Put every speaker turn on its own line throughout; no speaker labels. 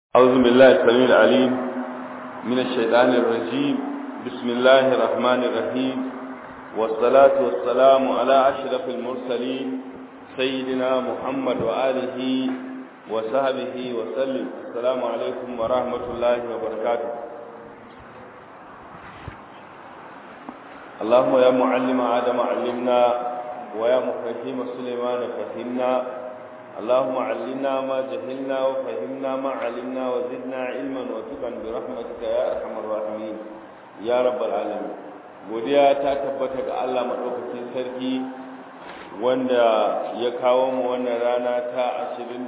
أعوذ بالله السميع العليم من الشيطان الرجيم بسم الله الرحمن الرحيم والصلاة والسلام على أشرف المرسلين سيدنا محمد وآله وصحبه وسلم السلام عليكم ورحمة الله وبركاته اللهم يا معلم آدم علمنا ويا مفهم سليمان فهمنا اللهم علمنا ما جهلنا وفهمنا ما علمنا وزدنا علما وتقا برحمتك يا ارحم الراحمين يا رب العالمين godiya ta tabbata ga Allah madaukakin sarki wanda ya kawo mu wannan rana ta 26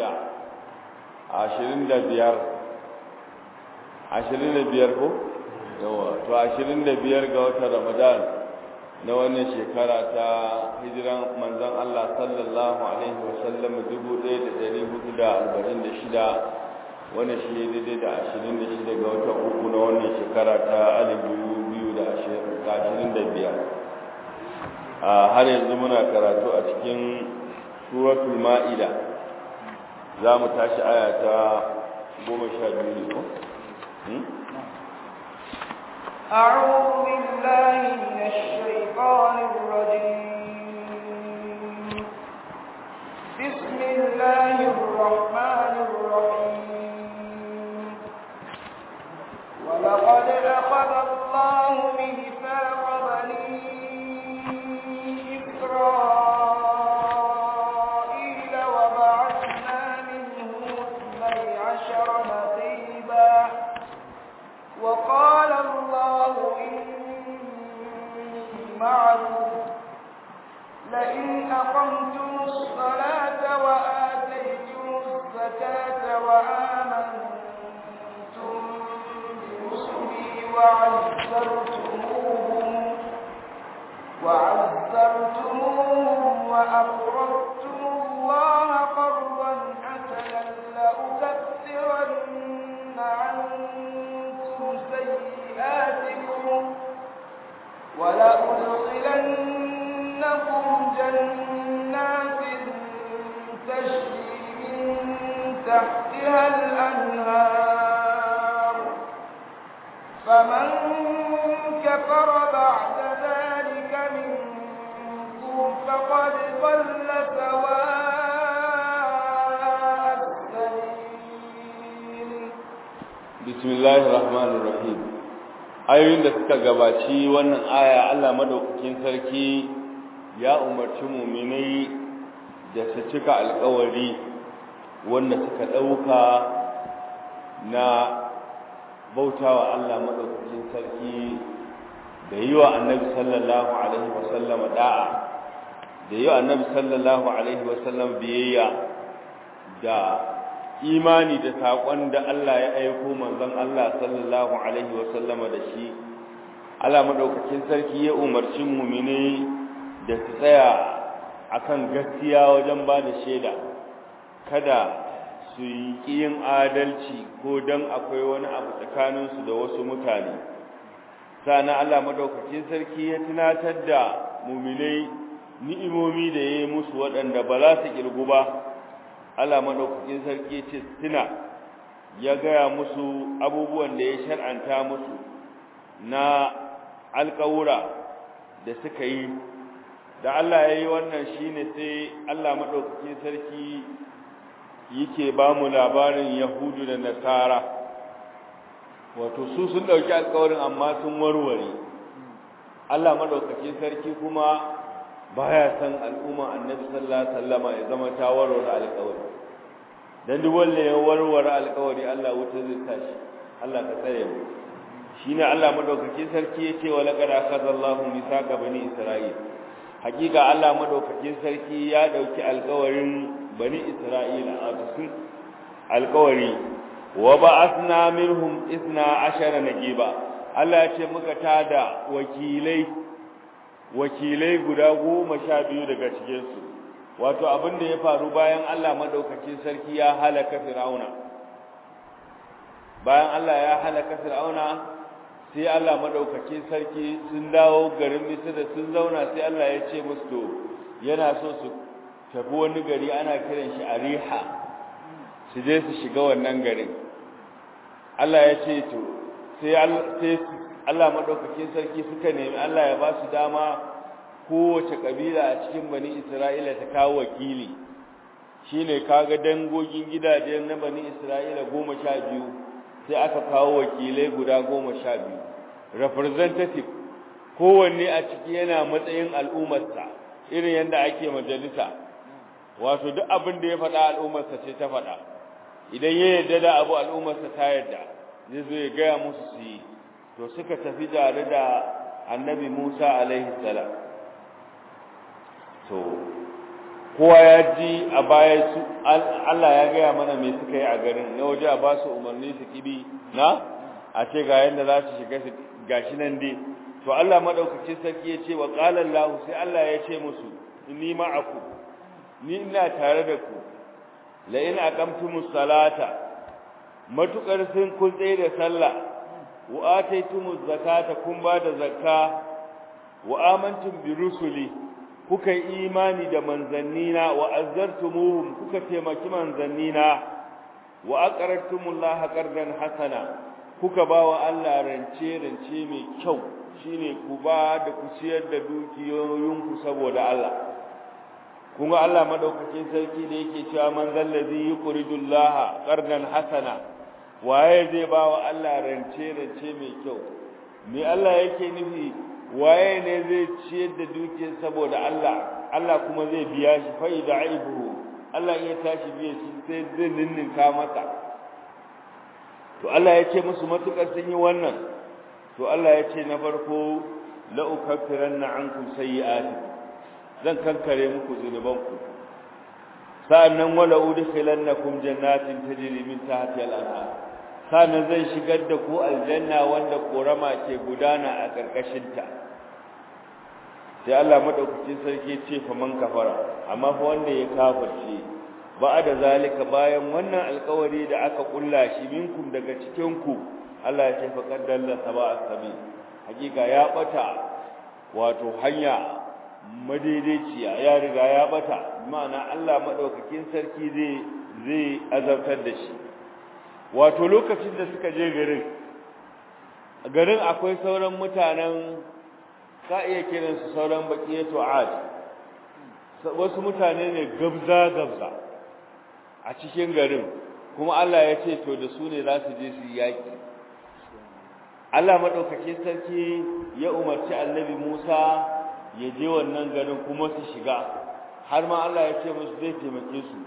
25 25 ko yawa to 25 ga watan Ramadan na wannan shekara ta hijiran manzon Allah sallallahu alaihi wasallam 1446 wannan shi daidai da 26 ga watan uku na wannan shekara ta 2025 a har yanzu muna karatu a cikin suratul ma'ida za mu tashi aya ta 12 ne ko
أعوذ بالله من الشيطان الرجيم بسم الله الرحمن الرحيم ولقد أخذ الله ميثاق بني إسرائيل وبعثنا منهم اثني عشر نقيبا وقال الله إني معكم لئن أقمتم الصلاة وآتيتم الزكاة وآمنتم برسلي وعزرتموهم وعزرتموهم وأقرضتم الله قرضا حسنا لأكثرن عنكم سيئاتكم ولأدخلنكم جنات تجري من تحتها الأنهار فمن كفر بعد ذلك منكم فقد ضل سواء السبيل
بسم الله الرحمن الرحيم ayoyin da suka gabaci wannan aya Allah madaukakin sarki ya umarci mu'minai da su cika alƙawari wanda suka ɗauka na bautawa Allah madaukakin sarki da yi wa annabi sallallahu alaihi wasallam da'a da yi wa annabi sallallahu alaihi wasallam biyayya da imani da saƙon da Allah ya aiko manzon Allah sallallahu alaihi wasallama da shi Allah madaukakin sarki ya umarci mu'mini da su tsaya akan gaskiya wajen ba da shaida kada su yi yin adalci ko dan akwai wani abu tsakaninsu da wasu mutane sana Allah madaukakin sarki ya tunatar da mu'minai ni'imomi da yayi musu waɗanda ba za su kirgu ba Allah madaukakin sarki ce tuna ya gaya musu abubuwan da ya shar'anta musu na alƙawura da suka yi da Allah ya yi wannan shine sai Allah madaukakin sarki yake ba mu labarin Yahudu da Nasara wato su sun dauki alƙawarin amma sun warware Allah madaukakin sarki kuma baya san al'umma annabi sallallahu alaihi wasallama ya zama ta warware alƙawari dan duk wanda ya warware alƙawari Allah wuta zai tashi Allah ka tsare mu shine Allah madaukakin sarki yace wa laqad akhadallahu mithaqa bani isra'il hakika Allah madaukakin sarki ya dauki alƙawarin bani isra'ila a cikin alƙawari wa ba'athna minhum 12 naqiba Allah ya ce muka tada wakilai wakilai guda goma sha biyu daga cikinsu wato abin da ya faru bayan Allah madaukakin sarki ya halaka fir'auna bayan Allah ya halaka fir'auna sai Allah madaukakin sarki sun dawo garin Misra sun zauna sai Allah ya ce musu to yana so su tafi wani gari ana kiran shi Ariha su je su shiga wannan garin Allah ya ce to sai Allah maɗaukakin sarki suka nemi Allah ya ba su dama kowace ƙabila a cikin bani Isra'ila ta kawo wakili shi ne kaga dangogin gidajen na bani Isra'ila goma sha biyu sai aka kawo wakilai guda goma sha biyu representative kowanne a ciki yana matsayin al'ummarsa irin yadda ake majalisa wato duk abin da ya faɗa al'ummarsa ce ta faɗa idan ya yarda da abu al'ummarsa ta yarda zai zo ya gaya musu su yi to suka tafi tare da annabi musa alaihi salam to kowa ya ji a baya su allah ya gaya mana me suka yi a garin na waje a ba su umarni su kibi na a ce ga yadda za su shiga gashi nan dai to allah maɗaukacin sarki ya ce wa ƙalar lahu sai allah ya ce musu ni ma'aku ni ina tare da ku la in aqamtumus salata matukar sun kun tsaye da sallah wa ataytumuz zakata kun ba da zakka wa amantum bi rusuli kuka yi imani da manzannina wa azzartumuhum kuka taimaki manzannina wa aqradtumullaha qardan hasana kuka ba wa Allah rance rance mai kyau shine ku ba da ku ciyar da dukiyoyinku saboda Allah kuma Allah madaukakin sarki da yake cewa man zallazi yuqridullaha qardan hasana waye zai ba wa Allah rance rance mai kyau me Allah yake nufi waye ne zai ciyar da dukiyar saboda Allah Allah kuma zai biya shi fa idaibu Allah ya tashi biya shi sai zai ninninka masa to Allah ya ce musu matukar sun yi wannan to Allah ya ce na farko la ukaffiranna ankum sayyi'atikum zan kankare muku zunubanku sa'annan wala udkhilannakum jannatin tajri min tahtiha al-anhar sa'annan zan shigar da ku aljanna wanda korama ke gudana a karkashin ta sai Allah madaukakin sarki ce fa man kafara amma fa wanda ya kafirce ba da zalika bayan wannan alƙawari da aka kulla shi minkum daga cikin ku Allah ya ce fa qaddalla saba'a sabi hakika ya bata wato hanya madaidaiciya ya riga ya bata ma'ana Allah madaukakin sarki zai zai azabtar da shi wato lokacin da suka je garin garin akwai sauran mutanen ka iya kiran su sauran baqiyatu ad wasu mutane ne gabza gabza a cikin garin kuma Allah ya ce to da su ne za su je su yaki Allah madaukakin sarki ya umarci Annabi Musa ya je wannan garin kuma su shiga har ma Allah ya ce musu zai taimake su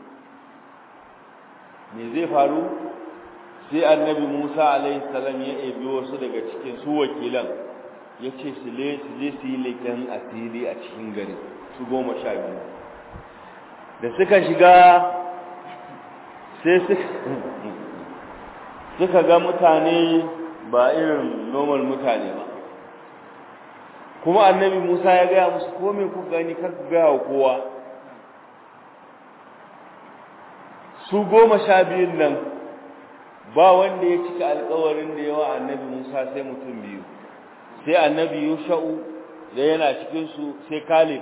me zai faru sai annabi Musa alaihi salam ya ebi wasu daga cikin su wakilan ya ce su le su je su yi leken asiri a cikin gari su goma sha biyu da suka shiga sai suka ga mutane ba irin normal mutane ba kuma annabi Musa ya gaya musu ko me ku gani kar ku gaya wa kowa su goma sha biyun nan ba wanda ya cika alkawarin da yawa annabi Musa sai mutum biyu sai annabi Yusha'u da yana cikin su sai Kalib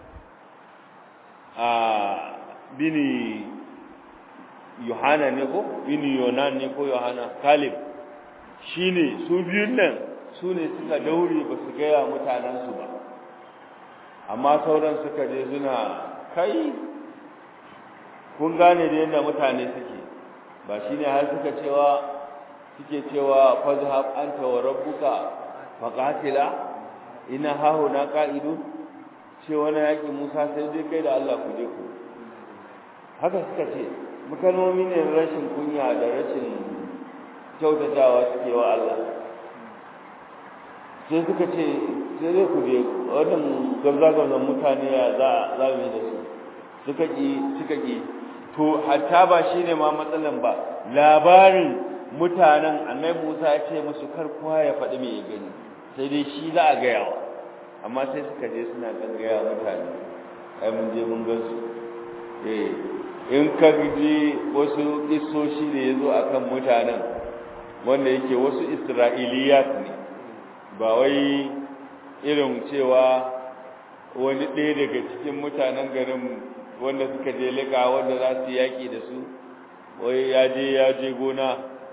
a bini Yohana ne ko bini Yonan ne ko Yohana Kalib shine su biyun nan su ne suka daure ba su gaya mutanensu ba amma sauran suka je suna kai kun gane da yadda mutane suke ba shi ne har suka cewa suke cewa fazhab anta wa rabbuka faqatila ina hahu na qa'idu ce wani yaƙi Musa sai dai kai da Allah ku je ku haka suka ce mukalmomi ne rashin kunya da rashin kyautatawa suke wa Allah sai suka ce sai zai ku je wannan gamza-gamzan mutane ya za za mu yi da su suka ƙi suka ƙi to hatta ba shi ne ma matsalan ba labarin mutanen annabi Musa ya ce musu kar kowa ya faɗi me ya gani sai dai shi za a gaya wa amma sai suka je suna kan gaya mutane ai mun je mun gan su eh in ka ji wasu kissoshi da ya zo akan mutanen wanda yake wasu isra'iliyat ne ba wai irin cewa wani ɗaya daga cikin mutanen garin wanda suka je liƙa wanda za su yaƙi da su wai ya je ya je gona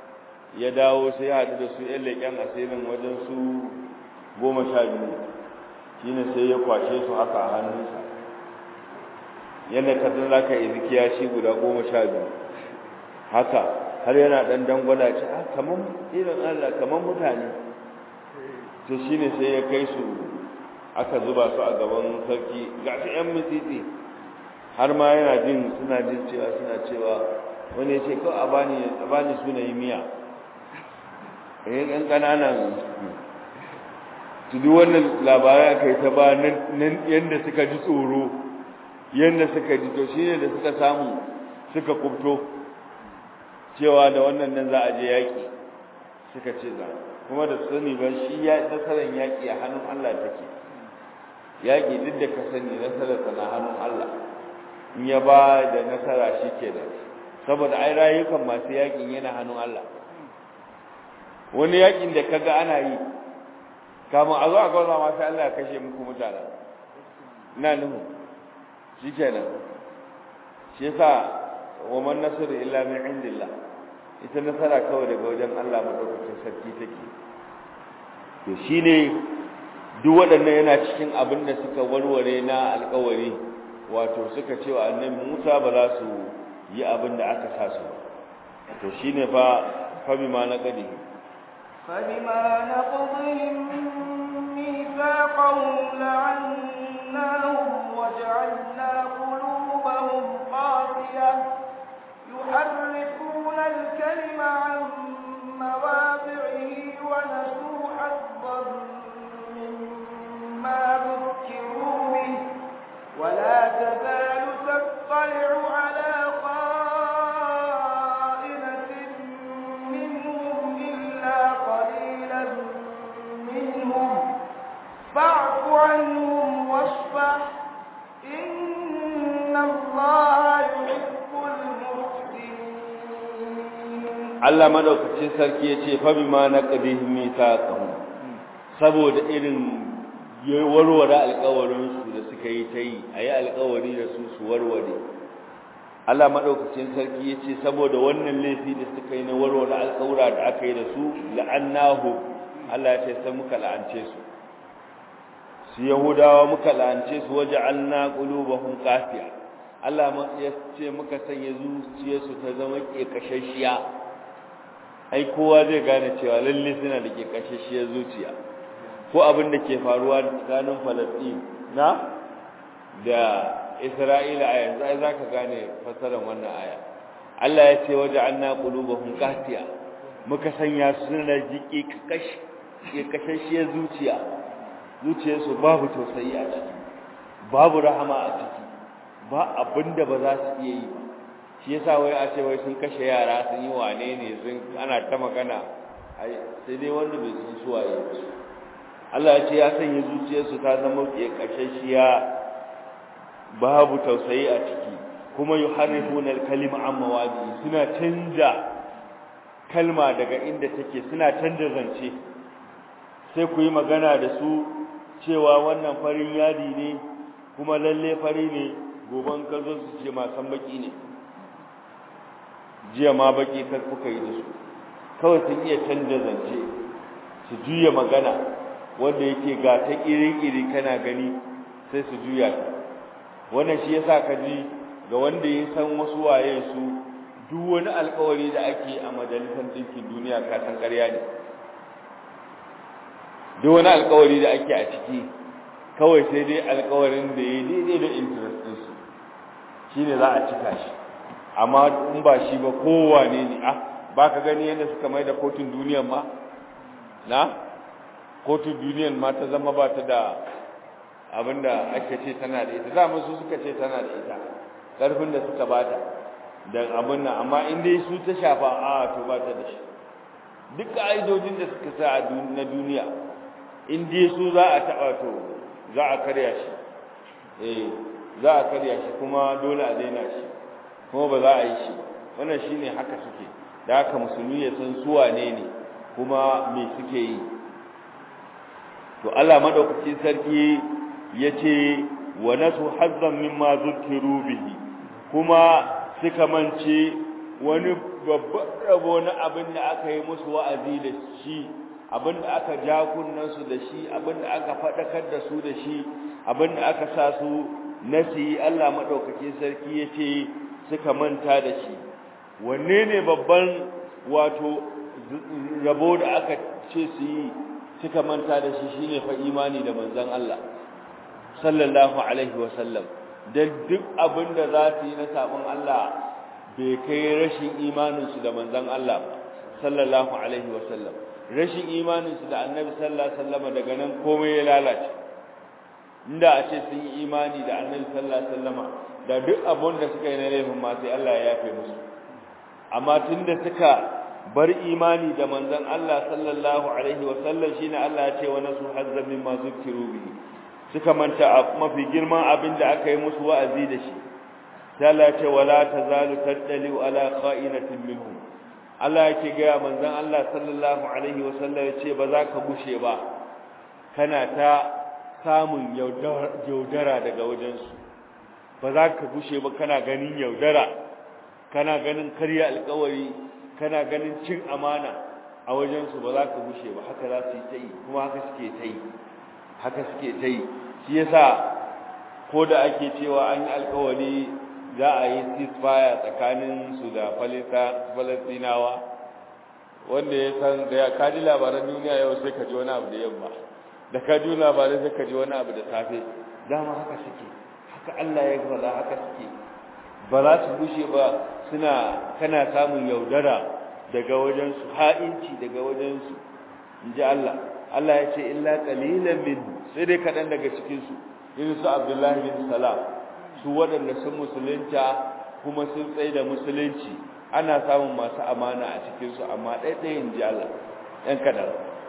ya dawo sai ya haɗu da su yan leƙen asirin wajen su goma sha biyu shine sai ya kwashe su haka a hannunsa yadda ka san za ka yi zikiya shi guda goma sha biyu haka har yana ɗan dangwada ce a kamar irin allah kamar mutane to shine sai ya kai su aka zuba su a gaban sarki ga su yan mitsitsi har ma yana jin suna jin cewa suna cewa wani ya ce kawai a bani a bani suna yi miya eh ɗan ƙananan su duk wannan labarai aka yi ta ba nan yadda suka ji tsoro yadda suka ji to shine da suka samu suka kubto cewa da wannan nan za a je yaƙi suka ce za kuma da sani ba shi ya nasarar yaƙi a hannun Allah take yaƙi duk da ka sani nasarar na hannun Allah in ya ba da nasara shi ke da saboda ai rayukan masu yaƙin yana hannun Allah wani yaƙin da kaga ana yi kamun a zo a gwaza ma sai Allah ya kashe muku mutane ina nuhu shi kenan shi yasa wa man nasru illa min indillah ita nasara kawai daga wajen Allah madaukakin sarki take to shine duk waɗannan yana cikin abin da suka warware na alƙawari wato suka ce wa annabi Musa ba za su yi abin da aka sa su to shine fa fa bima na qadi
فبما نقضهم ميثاقهم لعناهم وجعلنا قلوبهم قاسية يحرفون الكلم عن مواضعه ونسوا حظا مما ذكروا به ولا تزال تطلع على خائنة منهم إلا قليلا منهم فاعف عنهم واصفح إن الله يحب المحسنين
Allah madaukakin sarki ya ce fa bima naqdihim mithaqahum saboda irin warware alƙawarin su da suka yi ta yi ayi alƙawari da su su warware Allah madaukakin sarki ya ce saboda wannan laifi da suka yi na warware alƙawura da aka yi da su la'annahu Allah ya ce sai muka la'ance su su yahudawa muka la'ance su waja'alna qulubahum qasiya Allah ya ce muka sanya zuciyarsu ta zama kekashashiya ai kowa zai gane cewa lalle suna da kekashashiyar zuciya ko abin da ke faruwa tsakanin Falastin na da Isra'ila a yanzu ai zaka gane fasaran wannan aya Allah ya ce waja'alna qulubahum qasiya muka sanya su suna da kekashashiyar zuciya zuciyarsu babu tausayi a ciki babu rahama a ciki ba abinda ba za su iya yi ba shi yasa wai a ce wai sun kashe yara sun yi wane ne sun ana ta magana ai sai dai wanda bai san su waye Allah ya ce ya sanya zuciyarsu ta zama kashashiya babu tausayi a ciki kuma yuharrifuna al-kalima an mawadi suna canja kalma daga inda take suna canja zance sai ku yi magana da su cewa wannan farin yadi ne kuma lalle fari ne goban ka zo su ce masan baki ne jiya ma baki kar kuka yi da su kawai sun iya canja zance su juya magana wanda yake ga ta iri-iri kana gani sai su juya ta wannan shi yasa ka ji ga wanda ya san wasu waye su duk wani alkawari da ake a majalisar ɗinkin duniya ka san ƙarya ne duk wani alkawari da ake a ciki kawai sai dai alkawarin da ya daidai da interest ɗinsu shi ne za a cika shi amma in ba shi ba kowane ne ah ba ka gani yadda suka mai da kotun duniyan ma na kotun duniyan ma ta zama ba ta da abinda ake ce tana da ita za su suka ce tana da ita ƙarfin da suka bata da abin nan amma in dai su ta shafa a to ba ta da shi duk ƙa'idojin da suka sa na duniya in dai su za a taɓa to za a karya shi eh za a karya shi kuma dole a daina shi kuma ba za a yi shi wannan shine haka suke da haka musulmi ya san su wane ne kuma me suke yi to Allah madaukakin sarki yace wa nasu hazzan mimma zukiru bihi kuma suka mance wani babban rabo na abin da aka yi musu wa'azi da shi abin da aka ja su da shi abin da aka faɗakar da su da shi abin da aka sa su nasi Allah maɗaukakin sarki ya ce suka manta da shi wanne ne babban wato rabo da aka ce su yi suka manta da shi shine fa imani da manzon Allah sallallahu alaihi wasallam da duk abin da za su yi na sabon Allah bai kai rashin imaninsu da manzon Allah sallallahu alaihi wasallam rashin imaninsu da annabi sallallahu alaihi wasallam daga nan komai ya lalace inda a ce sun yi imani da annabi sallallahu alaihi wasallam da duk abin da suka yi na laifin ma sai Allah ya yafe musu amma tunda suka bar imani da manzon Allah sallallahu alaihi wasallam shine Allah ya ce wa nasu hazzan mimma zukiru bihi suka manta mafi girman abin da aka yi musu wa'azi da shi sai Allah ya ce wala tazalu tadali ala kha'inatin minhum Allah yake ga manzon Allah sallallahu alaihi wasallam ya ce ba za ka gushe ba kana ta samun yaudara daga wajensu ba za ka gushe ba kana ganin yaudara kana ganin karya alkawari kana ganin cin amana a wajensu ba za ka gushe ba haka za su yi ta yi kuma haka suke ta yi haka suke ta yi shi yasa ko da ake cewa an yi alkawari za a yi ceasefire tsakanin su da falastinawa wanda ya san da ya kaji labaran duniya yau sai ka ji wani abu da yamma da ka ji labarai sai ka ji wani abu da safe dama haka suke haka Allah ya faɗa haka suke ba za su gushe ba suna kana samun yaudara daga wajensu ha'inci daga wajensu in ji Allah Allah ya ce illa qalilan min sai dai kaɗan daga cikinsu irin su Abdullahi bin Salam su waɗanda sun musulunta kuma sun tsaye da musulunci ana samun masu amana a cikinsu amma ɗaiɗayin ji Allah ɗan kaɗan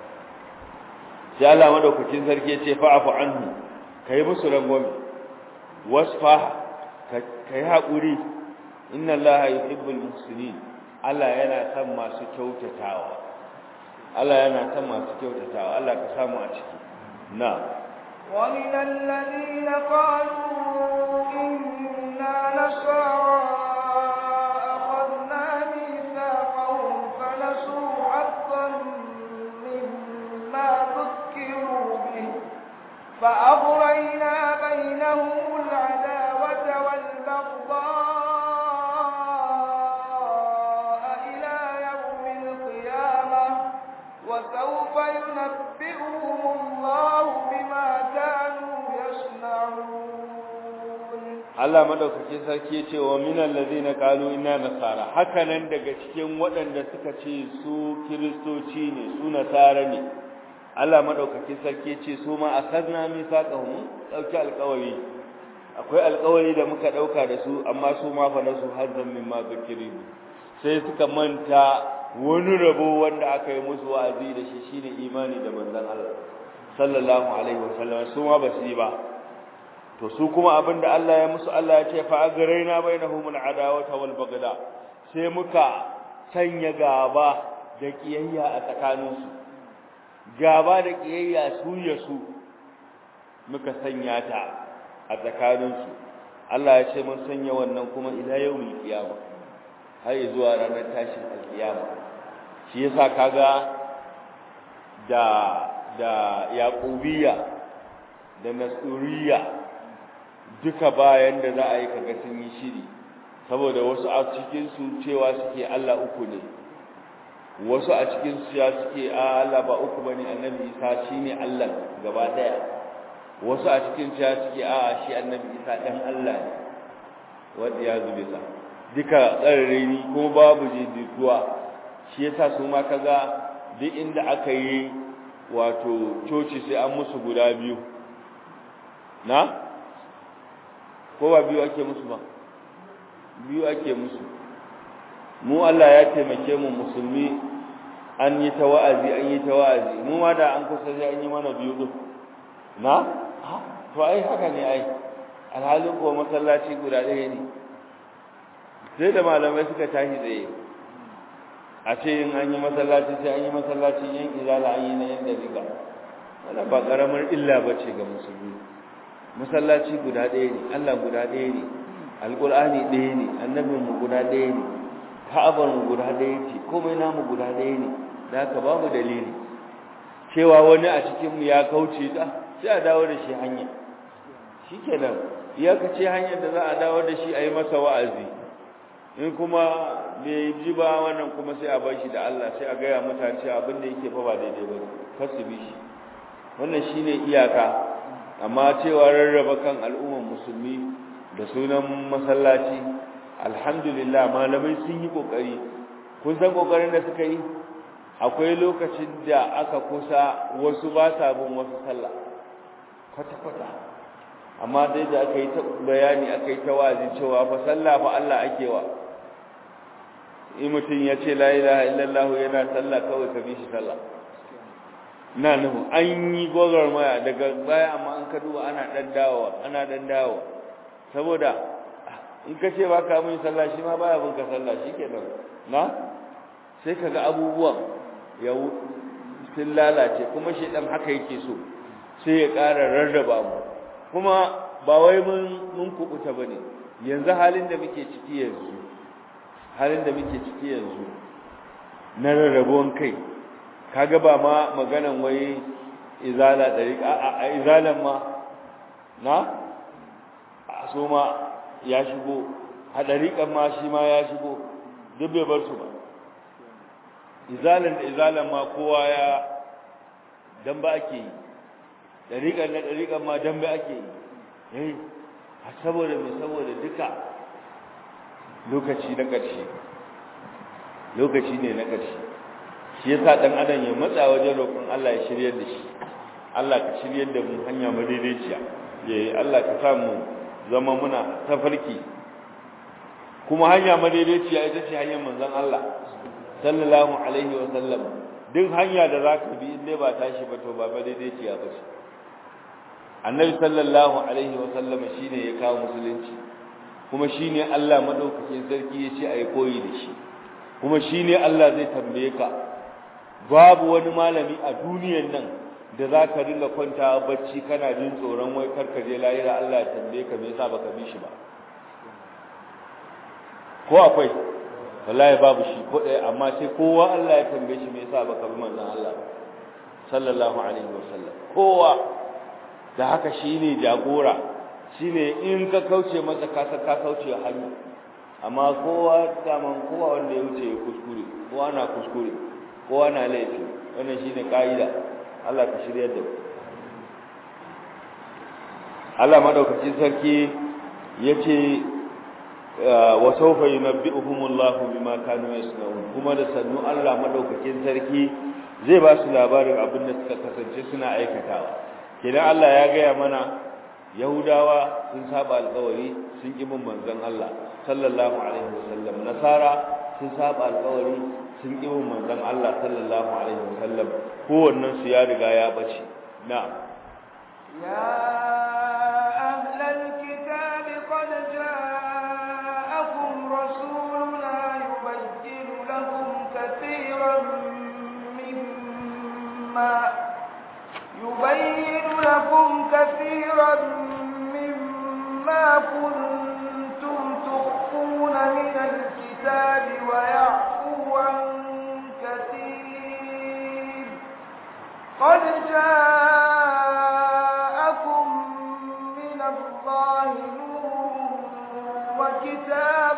sai Allah madaukakin sarki ya ce fa'afu anhu kai musu rangwame wasfaha kai haƙuri inna allaha yuhibbul muhsinin Allah yana son masu kyautatawa Allah yana son masu kyautatawa Allah ka samu a ciki na
ومن الذين قالوا إنا نصارى أخذنا ميثاقهم فنسوا حظا مما ذكروا به فأغرينا بينهم العداوة والبغضاء إلى يوم القيامة وسوف ينبئهم الله بما كانوا يصنعون
Allah madaukakin sarki ya ce wa minal ladina qalu inna nasara hakanan daga cikin waɗanda suka ce su kiristoci ne su nasara ne Allah madaukakin sarki ya ce su ma akhadna mithaqahum dauki alƙawari akwai alƙawari da muka dauka da su amma su ma fa nasu hazzan mimma zikiri sai suka manta wani rabo wanda aka yi musu wa'azi da shi shine imani da manzon Allah sallallahu alaihi wasallam su ma ba su yi ba to su kuma abinda Allah ya musu Allah ya ce fa agraina bainahum al'adawata wal bagda sai muka sanya gaba da kiyayya a tsakaninsu gaba da kiyayya su ya su muka sanya ta a tsakaninsu Allah ya ce mun sanya wannan kuma ila yawmil qiyama har zuwa ranar tashin alkiyama shi yasa kaga da da yaqubiyya da nasuriya duka bayan da za a yi kaga sun yi shiri saboda wasu a cikin su cewa suke Allah uku ne wasu a cikin su ya suke a Allah ba uku bane annabi Isa shine Allah gaba daya wasu a cikin su ya suke a shi annabi Isa dan Allah ne wanda ya zube sa duka tsararri ko babu jidduwa shi yasa su ma kaga duk inda aka yi wato coci sai an musu guda biyu na ko ba biyu ake musu ba biyu ake musu mu Allah ya taimake mu musulmi an yi ta wa'azi an yi ta wa'azi mu ma da an kusa sai an yi mana biyu din na to ai haka ne ai alhalin ko masallaci guda ɗaya ne sai da malamai suka tashi tsaye a ce in an yi masallaci sai an yi masallaci yan izala an yi na yan dariga wannan ba karamar illa ba ce ga musulmi masallaci guda ɗaya ne Allah guda ɗaya ne alƙur'ani ɗaya ne annabinmu guda ɗaya ne ka'abar mu guda ɗaya ce komai namu guda ɗaya ne da haka babu dalili cewa wani a cikin mu ya kauce ta sai a dawo da shi hanya shikenan iyaka ce hanyar da za a dawo da shi a yi masa wa'azi in kuma bai ji ba wannan kuma sai a bar shi da Allah sai a gaya mutane cewa abin da yake fa ba daidai ba kar su bi shi wannan shine iyaka amma cewa rarraba kan al'ummar musulmi da sunan masallaci alhamdulillah malamai sun yi kokari kun san kokarin da suka yi akwai lokacin da aka kusa wasu ba sa bin wasu sallah kwata kwata amma dai da aka yi ta bayani aka yi ta wazi cewa fa sallah fa Allah ake wa in mutum ya ce la ilaha illallah yana sallah kawai ka bi shi sallah na nuhu an yi gwagwarmaya daga baya amma an ka duba ana dan dawowa ana dan dawowa saboda in ka ce ba ka mun sallah shi ma baya bin ka sallah shikenan na sai kaga abubuwan ya sun lalace kuma shedan haka yake so sai ya ƙara rarraba mu kuma ba wai mun mun kubuta bane yanzu halin da muke ciki yanzu halin da muke ciki yanzu na rarrabuwan kai kaga ba ma maganan wai izala dariqa a a izalan ma na so ma ya shigo a dariqan ma shi ma ya shigo duk bai bar su ba izalan da izalan ma kowa ya dan ba ake yi dariqan na dariqan ma dan ba ake yi eh saboda me saboda duka lokaci na ƙarshe lokaci ne na ƙarshe shi yasa dan adam ya matsa wajen roƙon Allah ya shiryar da shi Allah ka shiryar da mu hanya madaidaiciya yayi Allah ka sa mu zama muna tafarki kuma hanya madaidaiciya ita ce hanyar manzon Allah sallallahu alaihi wa sallam duk hanya da zaka bi in dai ba tashi ba to ba madaidaiciya ba ce annabi sallallahu alaihi wa sallam shine ya kawo musulunci kuma shine Allah madaukakin sarki ya ce ayi koyi da shi kuma shine Allah zai tambaye ka babu wani malami a duniyar nan da za ka ringa kwanta bacci kana jin tsoron wai karka je lahira Allah ya tambaye ka me yasa baka bi shi ba ko akwai wallahi babu shi ko ɗaya amma sai kowa Allah ya tambaye shi me yasa baka bi manzon Allah sallallahu alaihi wasallam kowa da haka shine jagora shine in ka kauce masa ka ka kauce hanya amma kowa daman kowa wanda ya wuce ya kuskure kowa na kuskure kowa na laifi wannan shine kaida Allah ka shirya da Allah madaukakin sarki yace wa sawfa yunabbi'uhumullahu bima kanu yasnaun kuma da sannu Allah madaukakin sarki zai ba su labarin abin da suka kasance suna aikatawa kidan Allah ya gaya mana Yahudawa sun saba alƙawari sun ƙi bin manzon Allah sallallahu alaihi wasallam Nasara sun saba alƙawari sun ƙi bin manzon Allah sallallahu alaihi wasallam kowannen su ya riga ya bace na'am
ya ahlal kitab qad ja'akum rasuluna yubayyinu lakum katiran mimma yubayyinu lakum katiran mimma kuntum tukhfuna min al-kitab wa ya'fu an كثير قد جاءكم من الله نور وكتاب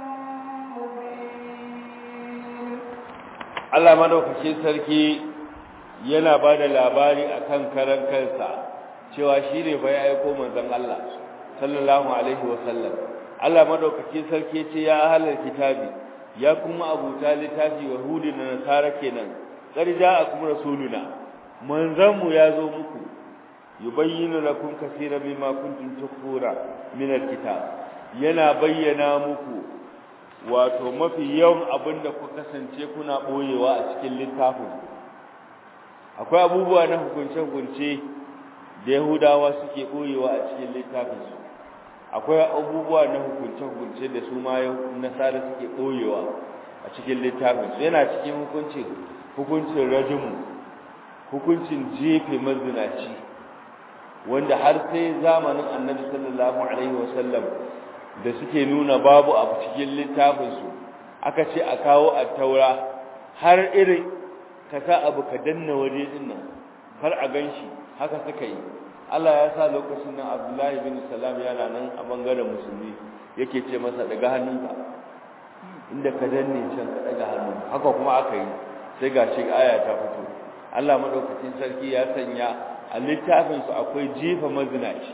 مبين
Allah madaukakin sarki yana ba da labari akan karan kansa cewa shi ne fa ya aiko manzon Allah sallallahu alaihi wasallam Allah madaukakin sarki ce ya ahlul kitabi ya kuma abuta littafi yahudi da nasara kenan qad ja'akum rasuluna manzanmu ya zo muku yubayyinu lakum kaseeran mimma kuntum tukhfuna min alkitab yana bayyana muku wato mafi yawan abinda ku kasance kuna boyewa a cikin littafin akwai abubuwa na hukunce hukunce da yahudawa suke boyewa a cikin littafin su akwai abubuwa na hukunce-hukunce da su ma nasara suke ɓoyewa a cikin littafin su yana cikin hukuncin hukuncin rajimu hukuncin jefe mazinaci wanda har sai zamanin annabi sallallahu alaihi wasallam da suke nuna babu a cikin littafin su aka ce a kawo a taura har irin ka sa abu ka danna waje din nan kar a ganshi haka suka yi Allah ya sa lokacin nan Abdullahi bin Salam yana nan a bangaren musulmi yake ce masa daga hannunka inda ka danne can ka daga hannu haka kuma aka yi sai gashi aya ta fito Allah madaukakin sarki ya sanya a littafin su akwai jefa mazinaci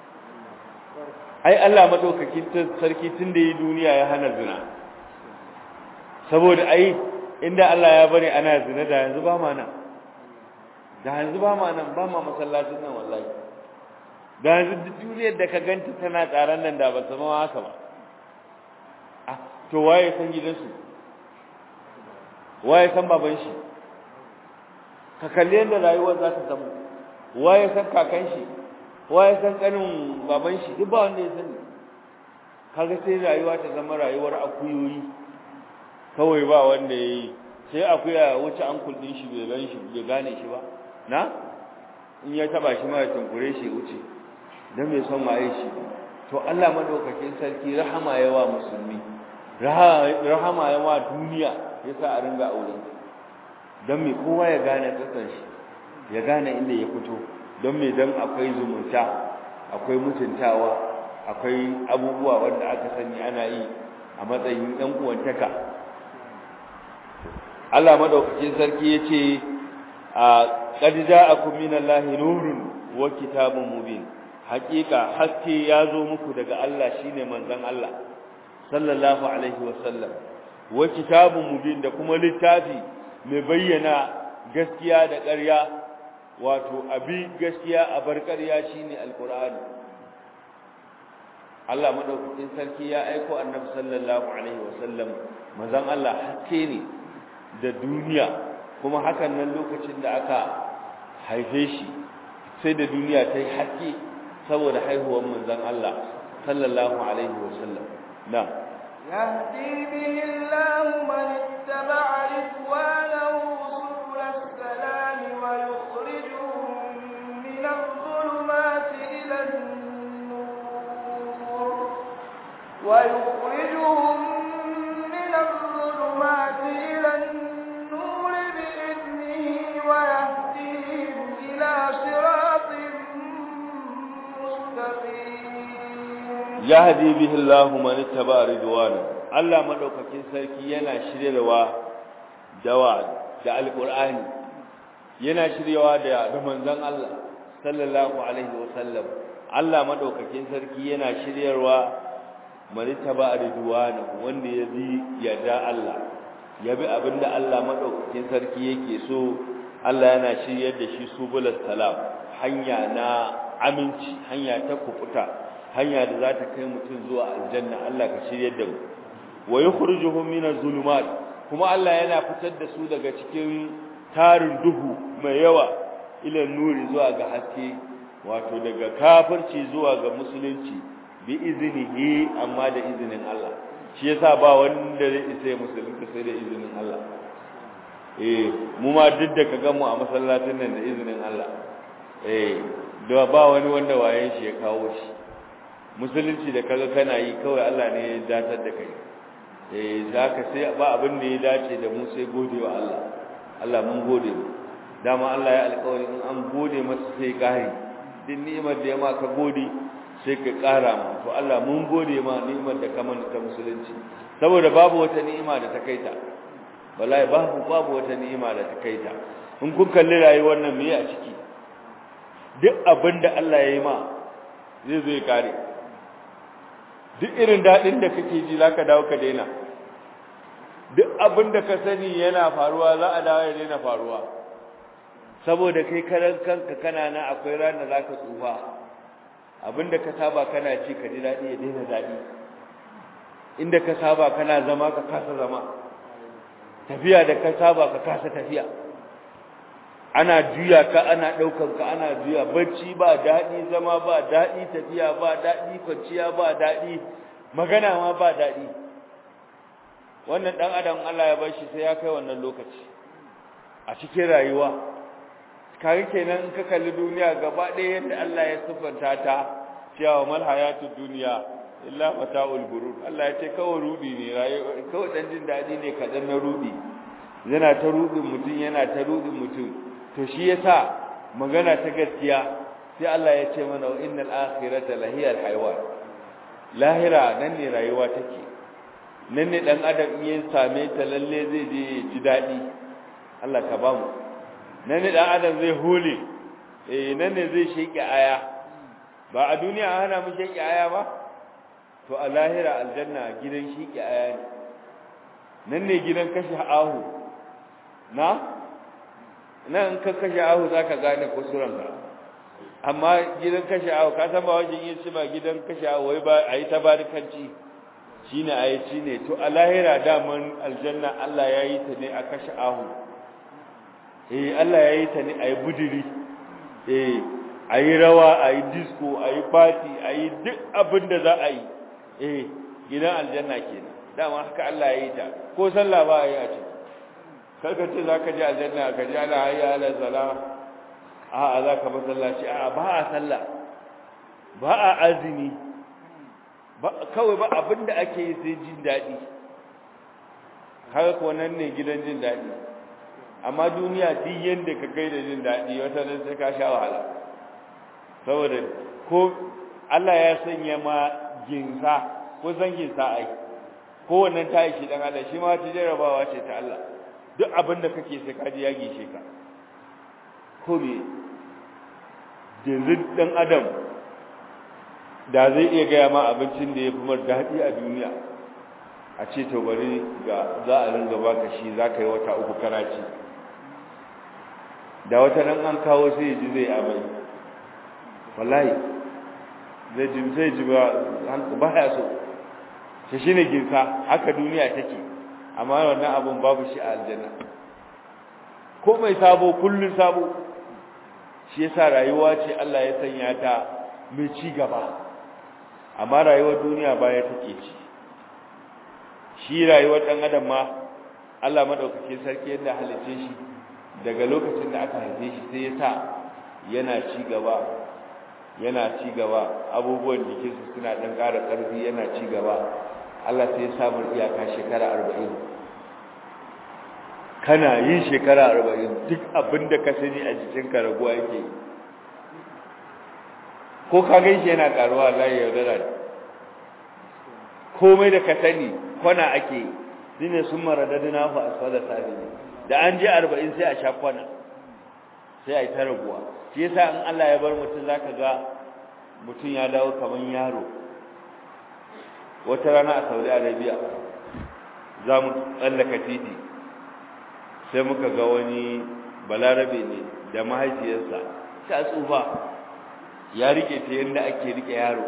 ai Allah madaukakin sarki tunda yi duniya ya hana zina saboda ai inda Allah ya bari ana zina da yanzu ba ma nan da yanzu ba ma nan ba ma masallacin nan wallahi da yanzu duk duniyar da ka ganta tana tsaron nan da ba sama haka ba ah to waye san gidansu waye san baban shi ka kalli yadda rayuwar za ta zama waye san kakan shi waye san kanin baban shi duk ba wanda ya sani kaga sai rayuwa ta zama rayuwar akuyoyi kawai ba wanda ya yi sai akuya wuce an kuldin shi bai gan shi bai gane shi ba na in ya taba shi ma ya tunkure shi wuce dan bai son ma shi to Allah madaukakin sarki rahama yawa musulmi rahama yawa duniya yasa a ringa aure dan me kowa ya gane tsakan shi ya gane inda ya fito don me dan akwai zumunta akwai mutuntawa akwai abubuwa wanda aka sani ana yi a matsayin ɗan uwantaka Allah madaukakin sarki yace a qad ja'akum minallahi nurun wa kitabun mubin haqiqa haske yazo muku daga Allah shine manzon Allah sallallahu alaihi wasallam wa kitabun mubin da kuma littafi mai bayyana gaskiya da ƙarya wato abi gaskiya a bar ƙarya shine alqur'ani Allah madaukakin sarki ya aiko annabi sallallahu alaihi wasallam manzon Allah haske ne da duniya kuma hakan nan lokacin da aka haife shi sai da duniya ta yi haske saboda haihuwar manzon Allah sallallahu alaihi wasallam na
يهدي به الله من اتبع رضوانه سبل السلام ويخرجهم من الظلمات إلى النور ويخرجهم من الظلمات إلى النور بإذنه ويهديهم إلى صراط مستقيم
yahdi bihi Allahu man ittaba ridwana Allah madaukakin sarki yana shiryewa dawa da alqur'ani yana shiryewa da da manzon Allah sallallahu alaihi wasallam Allah madaukakin sarki yana shiryarwa man ittaba ridwana wanda ya bi yarda Allah ya bi abinda Allah madaukakin sarki yake so Allah yana shiryar da shi subulus salam hanya na aminci hanya ta kufuta hanya da za ta kai mutum zuwa aljanna Allah ka shiryar da mu wa yukhrijuhum minaz zulumat kuma Allah yana fitar da su daga cikin tarin duhu mai yawa ila nuri zuwa ga haske wato daga kafirci zuwa ga musulunci bi iznihi amma da izinin Allah shi yasa ba wanda zai isa musulunci sai da izinin Allah eh mu ma duk da kaga mu a masallacin nan da izinin Allah eh da ba wani wanda wayen shi ya kawo shi musulunci da kaga kana yi kawai Allah ne ya datar da kai eh zaka sai ba abin da ya dace da mu sai godewa Allah Allah mun gode mu dama Allah ya alƙawari in an gode masa sai ƙari din ni'imar da ya ma ka gode sai ka ƙara mu to Allah mun gode ma ni'imar da ka mana ta musulunci saboda babu wata ni'ima da ta kaita wallahi babu babu wata ni'ima da ta kaita in kun kalli rayuwar nan me a ciki duk abin da Allah ya yi ma zai zo ya kare duk irin daɗin da kake ji za ka dawo ka daina duk abin da ka sani yana faruwa za a dawo ya daina faruwa saboda kai karan kanka kana na akwai ranar za ka tsufa abin da ka saba kana ci ka ji daɗi ya daina daɗi inda ka saba kana zama ka kasa zama tafiya da ka saba ka kasa tafiya ana juya ka ana ɗaukan ka ana juya bacci ba daɗi zama ba daɗi tafiya ba daɗi kwanciya ba daɗi magana ma ba daɗi wannan ɗan adam Allah ya bar shi sai ya kai wannan lokaci a cikin rayuwa kage kenan in ka kalli duniya gaba ɗaya yadda Allah ya siffanta ta cewa mal hayatud duniya illa mata'ul gurur Allah ya ce kawai rudi ne rayuwa kawai dan jin dadi ne kadan na rudi yana ta rudin mutum yana ta rudin mutum to shi yasa magana ta gaskiya sai Allah ya ce mana innal akhirata lahiyal hayawan lahira nan ne rayuwa take nan ne dan adam in same ta lalle zai je ji dadi Allah ka bamu nan ne dan adam zai hole eh nan ne zai sheki aya ba a duniya ana mu sheki aya ba to a lahira aljanna gidan sheki aya ne nan ne gidan kashi ahu na nan ka kashe ahu zaka gane kusuranka amma gidan kashe ahu ka san ba wajen yin shi ba gidan kashe ahu wai ba ayi tabarikanci shine ayi shine to a lahira daman aljanna Allah yayi ta ne a kashe ahu eh Allah yayi ta ne ayi budiri eh ayi rawa ayi disco ayi party ayi duk abin da za a yi eh gidan aljanna kenan dama haka Allah yayi ta ko sallah ba ayi a ciki karka ce za ka ji aljanna ka ji ala hayya ala salam a a za ka masallaci a ba a sallah ba a azumi kawai ba abinda ake yi sai jin daɗi haka ko nan ne gidan jin daɗi amma duniya duk yadda ka kai da jin daɗi wata nan sai ka sha wahala saboda ko Allah ya sanya ma ginsa ko san ginsa ai ko wannan ta yi shi dan Allah shi ma ta jarabawa ce ta Allah duk abin da kake sai kaji ya gishe ka ko me yanzu dan adam da zai iya gaya ma abincin da ya fi mar daɗi a duniya a ce to bari ga za a ringa baka shi za ka yi wata uku kana ci da wata nan an kawo sai ya ji zai amai wallahi zai ji zai ji ba ba ya so shi shine ginsa haka duniya take amma wannan abun babu shi a aljanna ko mai sabo kullun sabo shi yasa rayuwa ce Allah ya sanya ta mai ci gaba amma rayuwar duniya baya take ci shi rayuwar dan adam ma Allah madaukake sarki yadda halice shi daga lokacin da aka haife shi sai ya sa yana ci gaba yana ci gaba abubuwan jikinsu suna dan ƙara ƙarfi yana ci gaba Allah sai ya samu iyaka shekara arba'in kana yin shekara arba'in duk abin da ka sani a jikinka raguwa yake ko ka gan shi yana karuwa layi yaudara ne komai da ka sani kwana ake yi ne sun mara dadina fa asfala sabi da an je arba'in sai a sha kwana sai a yi ta raguwa shi yasa in Allah ya bar mutum zaka ga mutum ya dawo kaman yaro wata rana a Saudi Arabia za mu tsallaka titi sai muka ga wani balarabe ne da mahaifiyarsa ta tsufa ya rike ta yadda ake rike yaro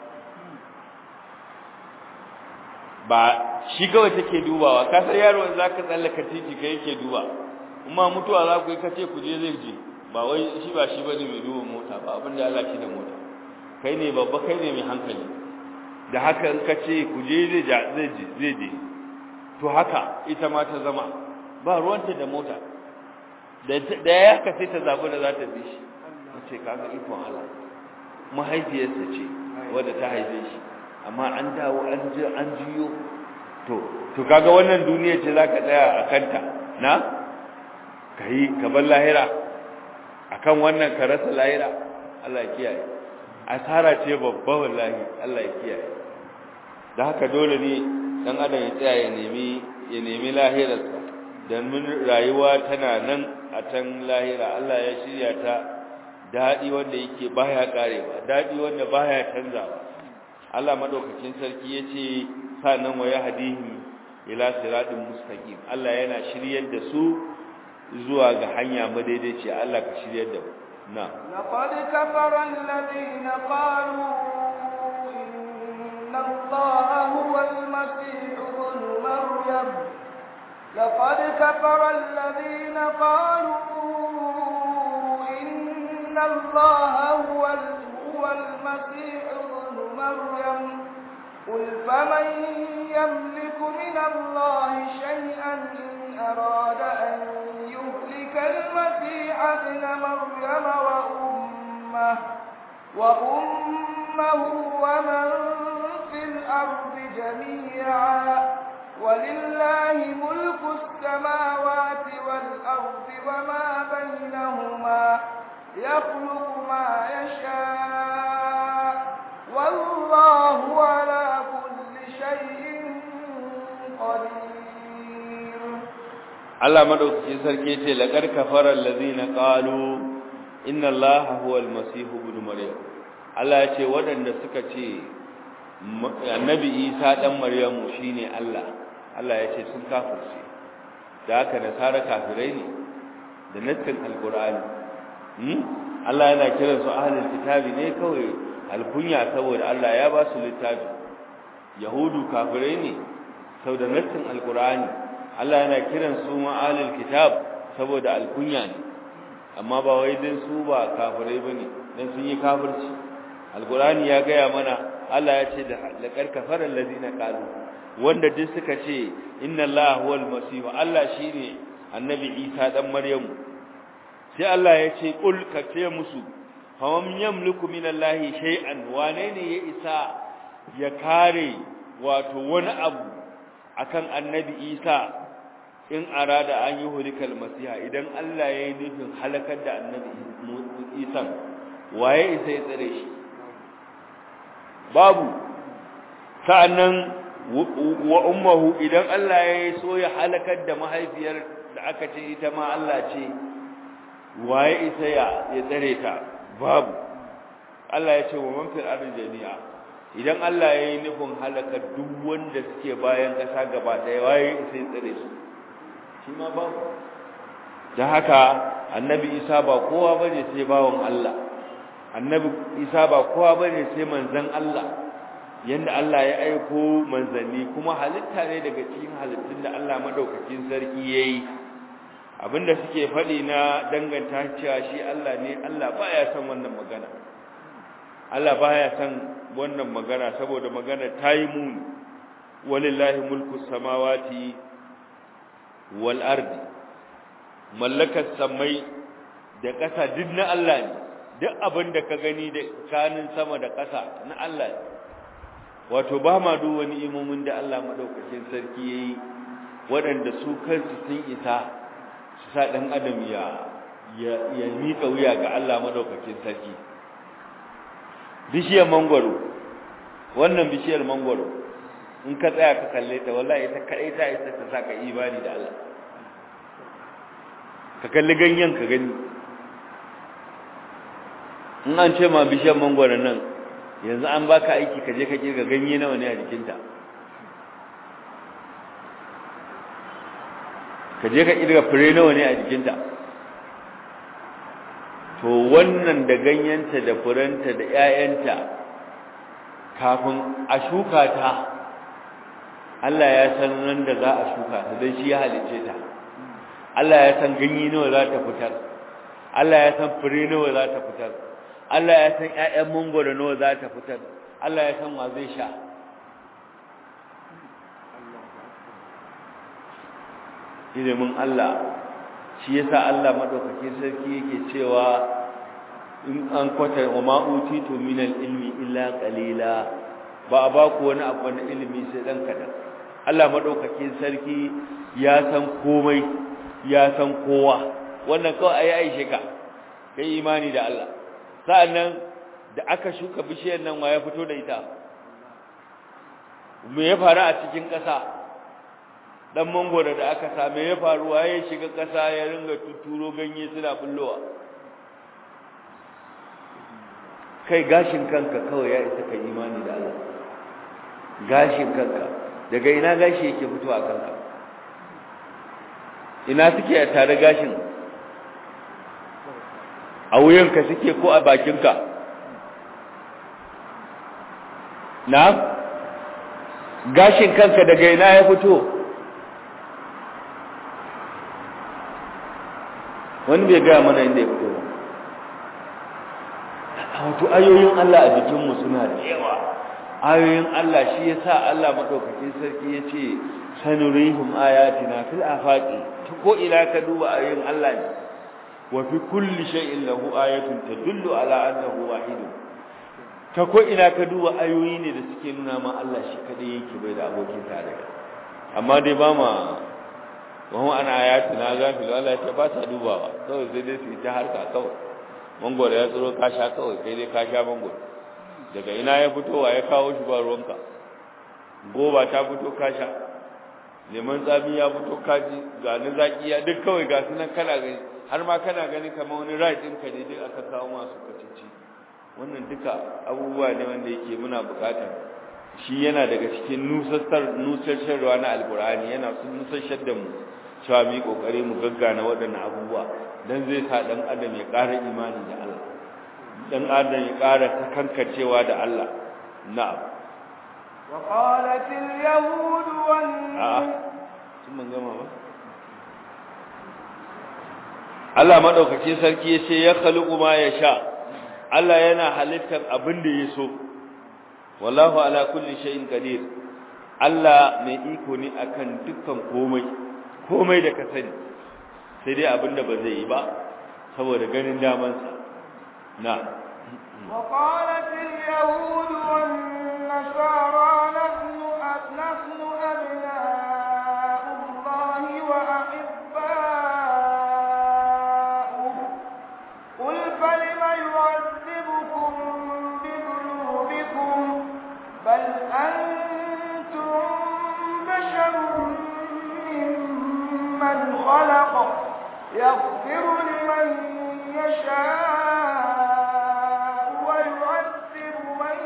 ba shi kawai take dubawa ka san yaro za ka tsallaka titi kai yake duba amma mutuwa za ku yi kace ku je zai je ba wai shi ba shi bane mai duba mota ba abin da Allah shi da mota kai ne babba kai ne mai hankali da haka in kace ku je zai zai je zai je to haka ita ma ta zama ba ruwanta da mota da ya ka sai ta zabi da za ta bi shi ce kaga ikon Allah mahaifiyarsa ce wadda ta haife shi amma an dawo an ji an jiyo to to kaga wannan duniya ce zaka tsaya a kanta na kai ka bar lahira akan wannan ka rasa lahira Allah ya kiyaye asara ce babba wallahi Allah ya kiyaye da haka dole ne dan adam ya tsaya ya nemi ya nemi lahirarsa dan mun rayuwa tana nan a can lahira Allah ya shirya ta dadi wanda yake baya karewa dadi wanda baya canzawa Allah madaukakin sarki yace sanan wa yahdihim ila siratin mustaqim Allah yana shiryar da su zuwa ga hanya madaidaici Allah ka shiryar da mu na
laqad kafara alladhina qalu inna allaha huwa al-masih ibn maryam laqad kafara alladhina qalu inna allaha huwa al-masih ibn maryam قل فمن يملك من الله شيئا إن أراد أن يهلك المسيح ابن مريم وأمه وأمه ومن في في الأرض جميعا ولله ملك السماوات والأرض وما بينهما يخلق ما يشاء والله على كل شيء قدير
Allah madaukaki sarki ce laqad kafara allazina qalu inna allaha huwa almasih ibn maryam Allah ya ce waɗanda suka ce annabi Isa dan Maryamu shine Allah Allah ya ce sun kafirce da haka nasara kafirai ne da nassin alqur'ani hmm Allah yana kiran su ahlul kitabi ne kawai alkunya saboda Allah ya ba su littafi yahudu kafirai ne saboda nassin alqur'ani Allah yana kiran su ma'alil kitab saboda alkunya ne amma ba wai dan su ba kafirai bane dan sun yi kafirci alqur'ani ya gaya mana Allah ya ce da laqad kafara allazina qalu wanda duk suka ce inna allaha huwal masih Allah shine annabi Isa dan Maryamu sai Allah ya ce kul ka ce musu fam yamliku minallahi shay'an wane ne ya isa ya kare wato wani abu akan annabi Isa in arada an yi hulikal masiha idan Allah ya yi nufin halakar da annabi Isa waye isa ya tsare shi babu sa'annan wa ummuhu idan Allah ya yi so ya halakar da mahaifiyar da aka ce ita ma Allah ce waye isa ya ya tsare ta babu Allah ya ce wa man fil ardi jami'a idan Allah ya yi nufin halakar duk wanda suke bayan ƙasa gaba ɗaya waye isa ya tsare su shi ma babu da haka annabi isa ba kowa bane sai bawon Allah annabi isa ba kowa bane sai manzon Allah yanda Allah ya aiko manzanni kuma halitta ne daga cikin halittun da Allah madaukakin sarki yayi abinda suke faɗi na danganta cewa shi Allah ne Allah baya son wannan magana Allah baya son wannan magana saboda magana tayi muni walillahi mulku samawati wal ardi mallakar samai da ƙasa duk na Allah ne duk abin da ka gani da kanin sama da ƙasa na Allah ne wato ba ma duk wani imomin da Allah madaukakin sarki yayi waɗanda su kansu sun isa su sa ɗan adam ya ya miƙa wuya ga Allah madaukakin sarki bishiyar mangwaro wannan bishiyar mangwaro in ka tsaya ka kalle ta wallahi ita kadai ta isa ta saka imani da Allah ka kalli ganyen ka gani in an ce ma bishiyar mangwaro nan yanzu an baka aiki ka je ka kirga ganye nawa ne a jikinta ka je ka kirga fure nawa ne a jikinta to wannan da ganyenta da furenta da 'ya'yanta kafin a shuka ta Allah ya san nan da za a shuka ta don shi ya halice ta Allah ya san ganye nawa za ta fitar Allah ya san fure nawa za ta fitar Allah ya san ƴaƴan mangoro nawa za ta fitar Allah ya san wa zai sha ilimin Allah shi yasa Allah madaukakin sarki yake cewa in an kwata wa ma utitu min ilmi illa qalila ba a ba ku wani abu na ilimi sai dan kadan Allah madaukakin sarki ya san komai ya san kowa wannan kawai ayi aishe ka kai imani da Allah sa'annan da aka shuka bishiyar nan wa ya fito da ita me ya faru a cikin ƙasa dan mangoro da aka sa me ya faru waye shiga ƙasa ya ringa tuturo ganye suna bullowa kai gashin kanka kawai ya isa kai imani da Allah gashin kanka daga ina gashi yake fitowa kanka ina suke a tare gashin a wuyanka suke ko a bakinka na gashin kanka daga ina ya fito wani bai gaya mana inda ya fito wato ayoyin Allah a jikinmu suna da yawa ayoyin Allah shi ya sa Allah maɗaukakin sarki ya ce sanurihim ayatina fil afaqi ko ina ka duba ayoyin Allah ne wa fi kulli shay'in lahu ayatun tadullu ala annahu wahid ta ko ina ka duba ayoyi ne da suke nuna ma Allah shi kadai yake bai da abokin tarayya amma dai ba ma wani ana ayatu na gafilu Allah ya ce ba ta dubawa kawai sai dai su yi ta harka kawai mangoro ya tsoro ka sha kawai kai dai ka sha mangoro daga ina ya fito wa ya kawo shi ba ruwanka goba ta fito ka sha neman tsami ya fito ka ji ga ni zaki ya duk kawai ga sunan kana gani har ma kana gani kamar wani right ɗinka ne duk aka kawo masu kacici wannan duka abubuwa ne wanda yake muna bukatar shi yana daga cikin nusassar nusassarwa na alkur'ani yana sun nusassar da mu cewa mu yi kokari mu gaggana waɗannan abubuwa dan zai sa dan adam ya ƙara imani da Allah dan adam ya ƙara takankacewa da Allah na'am
wa qalat al yahud wan
a'a sun man gama ba Allah madaukake sarki yace ya khaliqu ma yasha Allah yana halittar abin da ya so wallahu ala kulli shay'in qadir Allah mai iko ne akan dukkan komai komai da ka sani sai dai abin da ba zai yi ba saboda ganin daman sa na
وقالت اليهود والنصارى نحن نحن أبناء الله وأحباؤه قل فلم يعذبكم بذنوبكم بل أنتم بشر ممن خلق يغفر لمن يشاء ويعذب من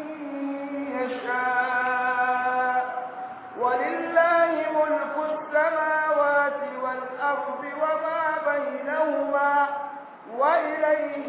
يشاء ولله ملك السماوات والأرض وما بينهما وإليه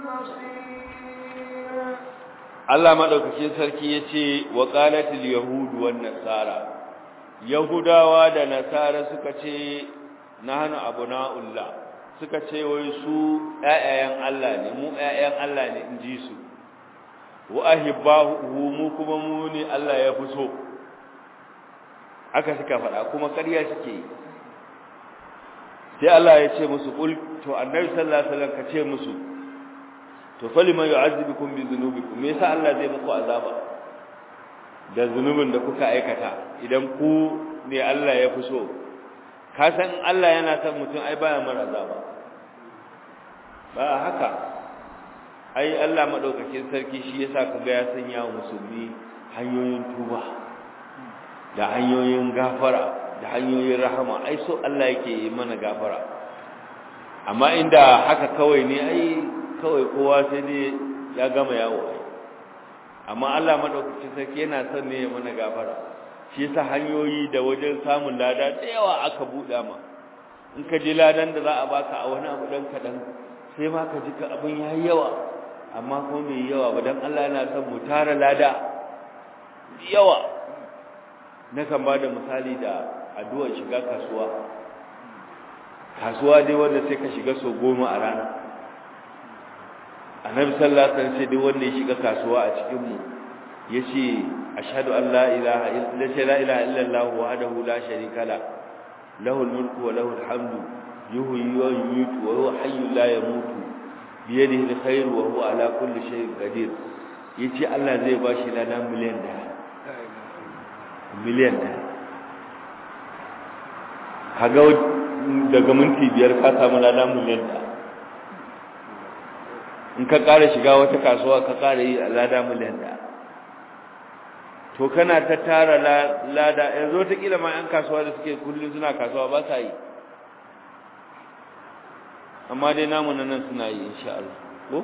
المصير
Allah madaukakin sarki yace wa qalatil yahud wan nasara yahudawa da nasara suka ce nahnu abuna'ullah suka ce wai su ƴaƴayen Allah ne mu ƴaƴan Allah ne in ji su wa ahibbahu mu kuma mu ne Allah ya fi so haka suka faɗa kuma ƙarya suke yi sai Allah ya ce musu qul to annabi sallallahu alaihi wasallam ka ce musu to falima yu'azzibukum bi dhunubikum me yasa Allah zai muku azaba da zunubin da kuka aikata idan ku ne Allah ya fi so ka san Allah yana son mutum ai baya mara azaba ba haka ai Allah madaukakin sarki shi yasa kaga ya sanya wa musulmi hanyoyin tuba da hanyoyin gafara da hanyoyin rahama ai so Allah yake yi mana gafara amma inda haka kawai ne ai kawai kowa sai dai ya gama yawo ai amma Allah madaukakin sarki yana son ne ya mana gafara shi yasa hanyoyi da wajen samun lada da yawa aka buɗa ma in ka ji ladan da za a baka a wani abu dan kaɗan sai ma ka ji ka abin yayi yawa amma kuma bai yawa ba dan Allah yana son mu tara lada yawa nakan ba da misali da addu'ar shiga kasuwa kasuwa dai wanda sai ka shiga so goma a rana annabi sallallahu alaihi wasallam sai dai wanda ya shiga kasuwa a cikin mu yace ashhadu an la ilaha illa la ilaha illa allah wahdahu la sharika la lahul mulku wa lahul hamdu yuhyi wa yumiitu wa huwa hayyun la yamutu bi yadihi alkhair wa huwa ala kulli shay'in qadir yace Allah zai bashi ladan miliyan da miliyan da kaga daga minti biyar ka samu ladan miliyan da in ka ƙara shiga wata kasuwa ka ƙara yi a lada miliyan da to kana ta tara lada yanzu wataƙila ma 'yan kasuwa da suke kullum suna kasuwa ba sa yi amma dai namu nan suna yi insha Allah ko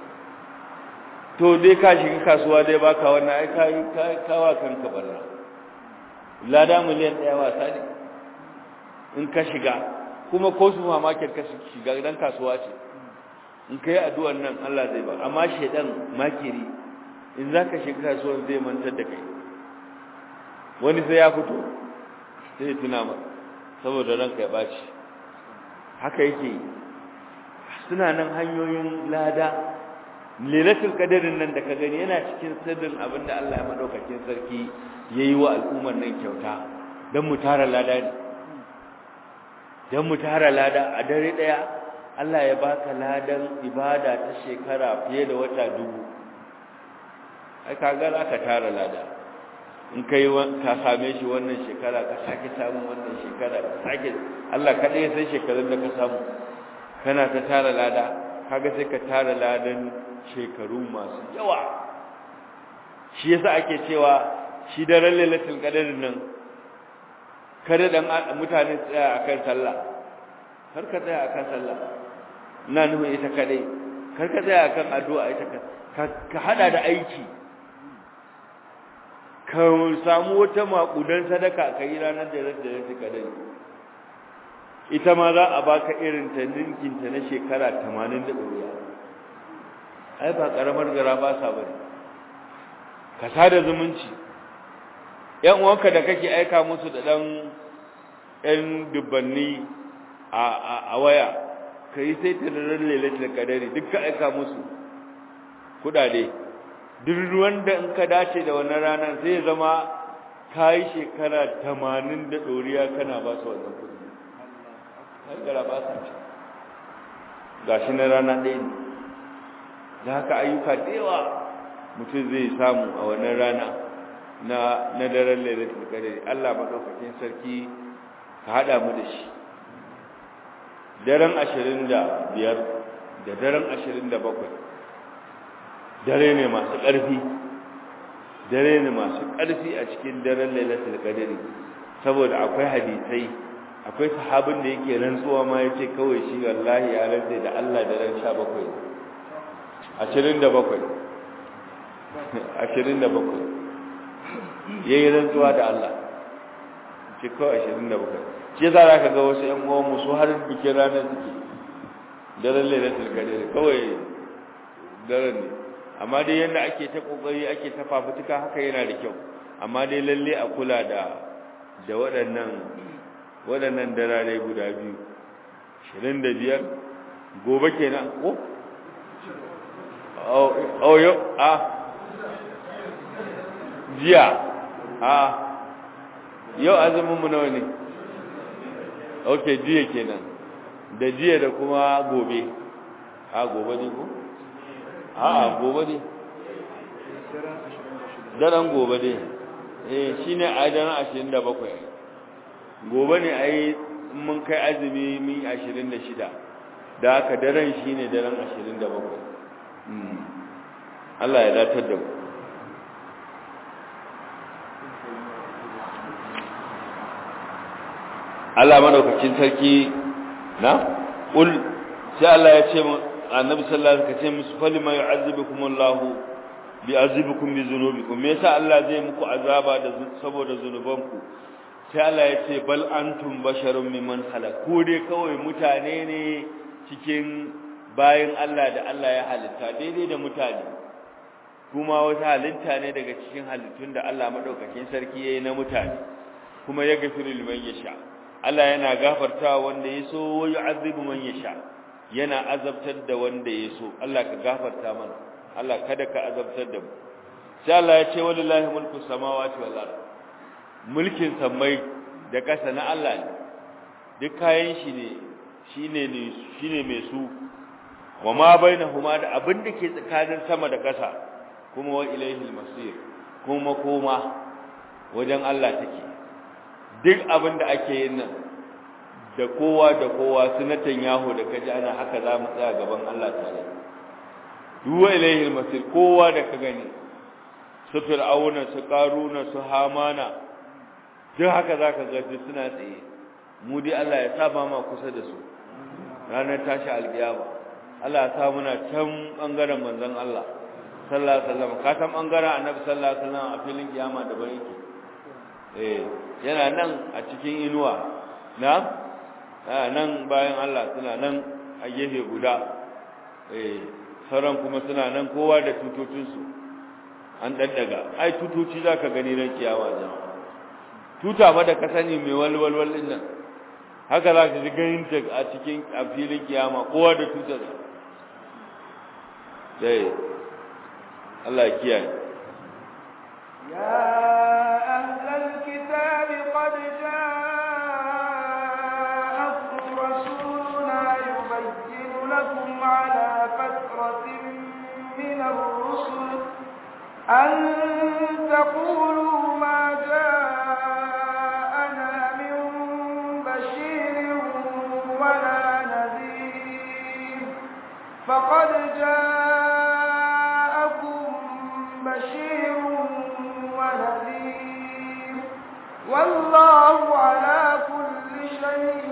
to dai ka shiga kasuwa dai baka wannan ai kai kai kawa kanka barna lada miliyan ɗaya wasa ne in ka shiga kuma ko supermarket ka shiga dan kasuwa ce in kai addu'ar nan Allah zai ba amma shedan makiri in zaka shiga kasuwar zai mantar da kai wani sai ya fito sai ya tuna ma saboda ranka ya baci haka yake suna nan hanyoyin lada lailatul qadarin nan da ka gani yana cikin sirrin abinda Allah ya madaukakin sarki yayi wa al'ummar nan kyauta dan mu tara lada ne dan mu tara lada a dare daya Allah ya baka ladan ibada ta shekara fiye da wata dubu ai kaga za ka tara lada in kai ka same shi wannan shekara ka sake samun wannan shekara ka sake Allah kada ya san shekarun da ka samu kana ta tara lada kaga sai ka tara ladan shekaru masu yawa shi yasa ake cewa shi daren lailatul qadr nan kada dan mutane tsaya akan sallah kar ka tsaya akan sallah ina nufin ita kadai kar ka tsaya akan addu'a ita ka ka hada da aiki ka samu wata makudan sadaka ka yi ranar da da ta kadai ita ma za a baka irin ta ninkin ta na shekara 80 da doriya ai ba karamar gara ba sa bane ka sada zumunci yan uwanka da kake aika musu da dan yan dubbanni a a waya kai sai ta ran lailatul qadari duk ka aika musu kudade duk wanda in ka dace da wannan ranar sai zama kai shekara 80 da doriya kana ba su wannan kudi har gara ba sa ci gashi na rana ɗaya ne da haka ayyuka da yawa mutum zai samu a wannan rana na na daren lailatul qadr Allah madaukakin sarki ka hada mu da shi daren 25 da daren 27 dare ne masu ƙarfi dare ne masu ƙarfi a cikin daren lailatul qadr saboda akwai hadisai akwai sahabin da yake rantsuwa ma yace kawai shi wallahi ya rantsa da Allah daren 17 27 27 yayi rantsuwa da Allah ce kawai 27 ce za ka ga wasu ƴan uwan mu su har bikin ranar suke daren lailatul qadr kawai daren ne amma dai yanda ake ta kokari ake ta fafutuka haka yana da kyau amma dai lalle a kula da da waɗannan waɗannan darare guda biyu 25 gobe kenan ko oh yo a jiya a yau azumin mu nawa ne okay jiya kenan da jiya da kuma gobe a gobe ne ko a gobe ne daren gobe ne eh shine a daren 27 gobe ne ai mun kai azumi min 26 da haka daren shine daren 27 Allah ya datar da mu Allah madaukakin sarki na ul sai Allah ya ce annabi sallallahu alaihi wasallam ce musu falima yu'azzibukum Allah bi azibukum bi dhunubikum me yasa Allah zai muku azaba da saboda zunubanku sai Allah ya ce bal antum basharun mimman khalaq ko dai kawai mutane ne cikin bayin Allah da Allah ya halitta daidai da mutane kuma wata halitta ne daga cikin halittun da Allah madaukakin sarki yayi na mutane kuma ya gafiru liman yasha Allah yana gafarta wanda ya so wa yu'azzibu man yasha yana azabtar da wanda ya so Allah ka gafarta mana Allah kada ka azabtar da mu sai Allah ya ce wallahi mulku samawati wal ard mulkin samai da kasa na Allah ne duk kayan shi ne shine ne shine mai su wa ma bainahuma da abin da ke tsakanin sama da kasa kuma wa ilaihil masir kuma koma wajen Allah take duk abin da ake yin nan da kowa da kowa sunatan yaho da kaji ana haka za mu tsaya gaban Allah tare duwa ilaihil masir kowa da ka gani su fir'auna su qaruna su hamana duk haka zaka ga su suna tsaye mu dai Allah ya saba ma kusa da su ranar tashi alkiyama Allah ya sa muna can bangaren manzon Allah sallallahu alaihi wasallam ka san bangaren annabi sallallahu alaihi wasallam a filin kiyama da bai yake eh yana nan a cikin inuwa na nan bayan Allah suna nan a gefe guda eh sauran kuma suna nan kowa da tutocinsu an daddaga ai tutoci zaka gani ran kiyawa jama'a tuta ba da ka sani mai walwalwal din nan haka za ka ji ganin ta a cikin a filin kiyama kowa da tutar sai Allah ya kiyaye
يا أهل الكتاب قد جاءكم رسولنا يبين لكم على فترة من الرسل أن تقولوا ما جاءنا من بشير ولا نذير فقد جاءكم بشير ونذير والله على كل شيء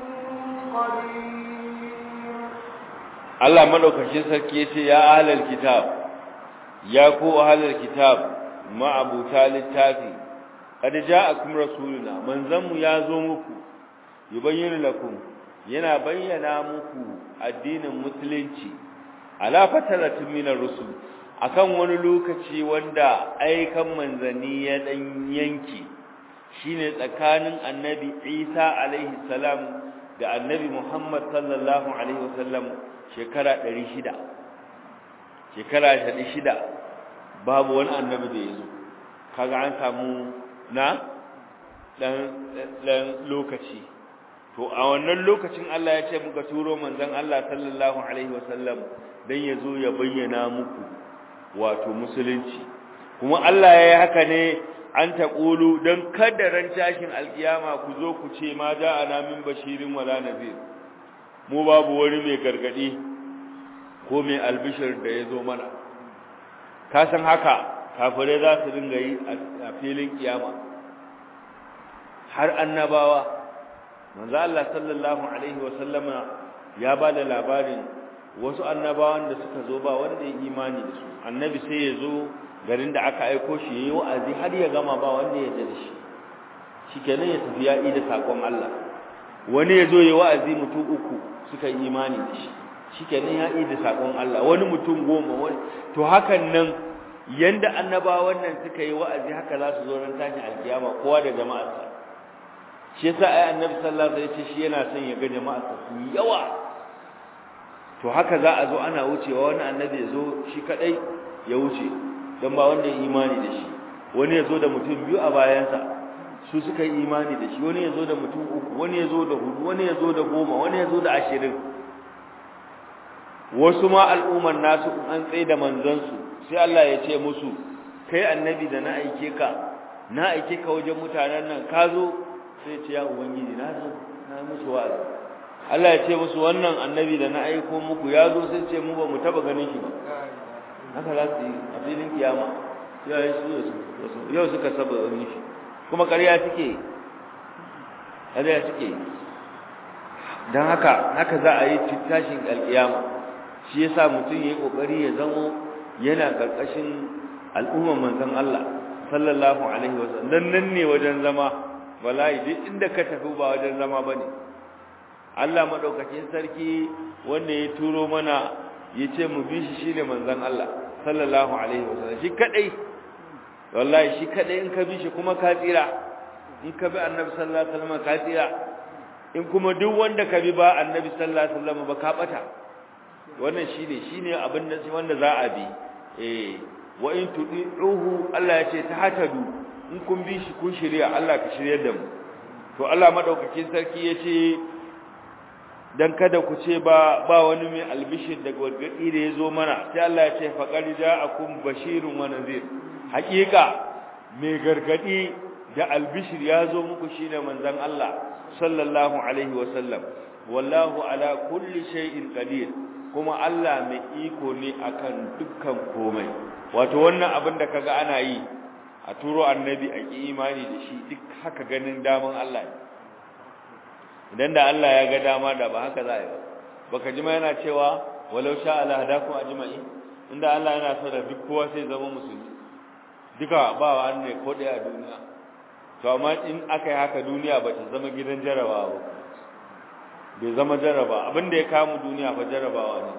قدير
Allah madaukakin sarki yace ya ahlal kitab ya ku ahlal kitab ma'abuta littafi qad ja'akum rasuluna manzanmu ya zo muku yubayyinu lakum yana bayyana muku addinin musulunci ala fataratin minar rusul akan wani lokaci wanda aikan manzanni ya dan yanki shine tsakanin annabi Isa alaihi salam da annabi Muhammad sallallahu alaihi wasallam shekara 600 shekara 600 babu wani annabi da yazo kaga an samu na dan dan lokaci to a wannan lokacin Allah ya ce muka turo manzon Allah sallallahu alaihi wasallam dan yazo ya bayyana muku wato musulunci kuma Allah ya yi haka ne an taqulu dan kada ran tashin alkiyama ku zo ku ce ma ja'ana min bashirin wala nadhir mu babu wani mai gargadi ko mai albishir da yazo mana ka san haka kafirai za su dinga yi a filin kiyama har annabawa manzo Allah sallallahu alaihi wa sallama ya ba da labarin wasu annabawan da suka zo ba wanda ya imani da su annabi sai ya zo garin da aka aiko shi yayi wa'azi har ya gama ba wanda ya da shi shikenan ya tafi ya yi da sakon Allah wani ya zo yayi wa'azi mutum uku suka yi imani da shi shikenan ya yi da sakon Allah wani mutum goma wani to hakan nan yanda annabawan nan suka yi wa'azi haka za su zo ran tashin alkiyama kowa da jama'arsa shi yasa ai annabi sallallahu alaihi wasallam shi yana son ya ga jama'arsa su yawa to haka za a zo ana wucewa wani annabi ya zo shi kadai ya wuce don ba wanda ya imani da shi wani ya zo da mutum biyu a bayansa su suka yi imani da shi wani ya zo da mutum uku wani ya zo da hudu wani ya zo da goma wani ya zo da ashirin wasu ma al'umman nasu an tsaye da manzansu sai Allah ya ce musu kai annabi da na aike ka na aike ka wajen mutanen nan ka zo sai ce ya ubangiji na zo na musu wa'azi Allah ya ce musu wannan annabi da na aiko muku ya zo sai ce mu ba mu taba ganin shi ba haka za su yi a filin kiyama yau su yau suka saba ganin shi kuma ƙarya suke ƙarya suke don haka haka za a yi tashin alƙiyama shi yasa mutum ya yi ƙoƙari ya zamo yana ƙarƙashin al'ummar manzon Allah sallallahu alaihi wasallam dan nan ne wajen zama wallahi duk inda ka tafi ba wajen zama bane Allah madaukakin sarki wanda ya turo mana yace mu bi shi shine manzon Allah sallallahu alaihi wasallam shi kadai wallahi shi kadai in ka bi shi kuma ka tsira in ka bi annabi sallallahu alaihi wasallam ka tsira in kuma duk wanda ka bi ba annabi sallallahu alaihi wasallam ba ka bata wannan shine shine abin da wanda za a bi eh wa in tudi'uhu Allah ya ce ta hatadu in kun bi shi kun shirya Allah ka shiryar da mu to Allah madaukakin sarki yace dan kada ku ce ba ba wani mai albishir daga wadgadi da yazo mana sai Allah ya ce faqad ja'akum bashirun wa nadhir haqiqa mai gargadi da albishir yazo muku shine manzon Allah sallallahu alaihi wa sallam wallahu ala kulli shay'in qadir kuma Allah mai iko ne akan dukkan komai wato wannan abin da kaga ana yi a turo annabi a ki imani da shi duk haka ganin daman Allah ne idan da Allah ya ga dama da ba haka za a yi ba baka ji ma yana cewa walau sha Allah hadakum ajma'in inda Allah yana so da duk kowa sai zama musulmi duka ba wa ne ko daya a duniya to amma in aka yi haka duniya ba ta zama gidan jarabawa ba bai zama jaraba abin da ya kamu duniya fa jarabawa ne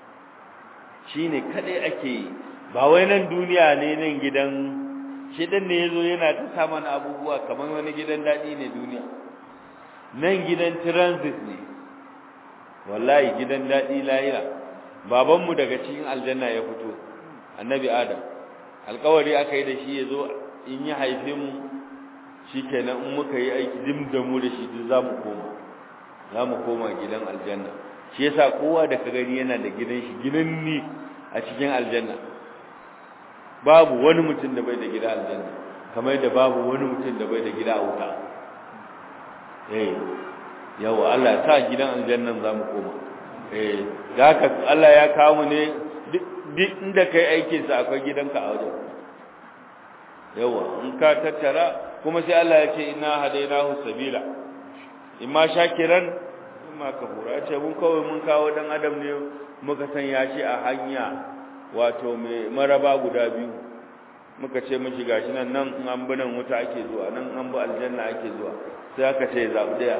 shine kadai ake yi ba wai nan duniya ne nan gidan shi dan ne yazo yana ta sa mana abubuwa kamar wani gidan dadi ne duniya nan gidan transit ne wallahi gidan dadi lahira baban mu daga cikin aljanna ya fito annabi adam alƙawari aka yi da shi yazo in ya haife mu shikenan in muka yi aiki dim da mu da shi duk zamu koma zamu koma gidan aljanna shi yasa kowa da ka gani yana da gidan shi gidan ni a cikin aljanna babu wani mutum da bai da gida aljanna kamar yadda babu wani mutum da bai da gida a wuta eh yawa Allah ya sa gidan aljannan zamu koma eh da haka Allah ya kawo mu ne duk inda kai aikin sa akwai gidanka a wajen yawa in ka tattara kuma sai Allah ya ce inna hadainahu sabila imma shakiran imma kafura ya ce mun kawai mun kawo dan adam ne muka sanya shi a hanya wato mai maraba guda biyu muka ce mishi gashi nan nan in an bi nan wuta ake zuwa nan an bi aljanna ake zuwa sai aka ce zaɓi daya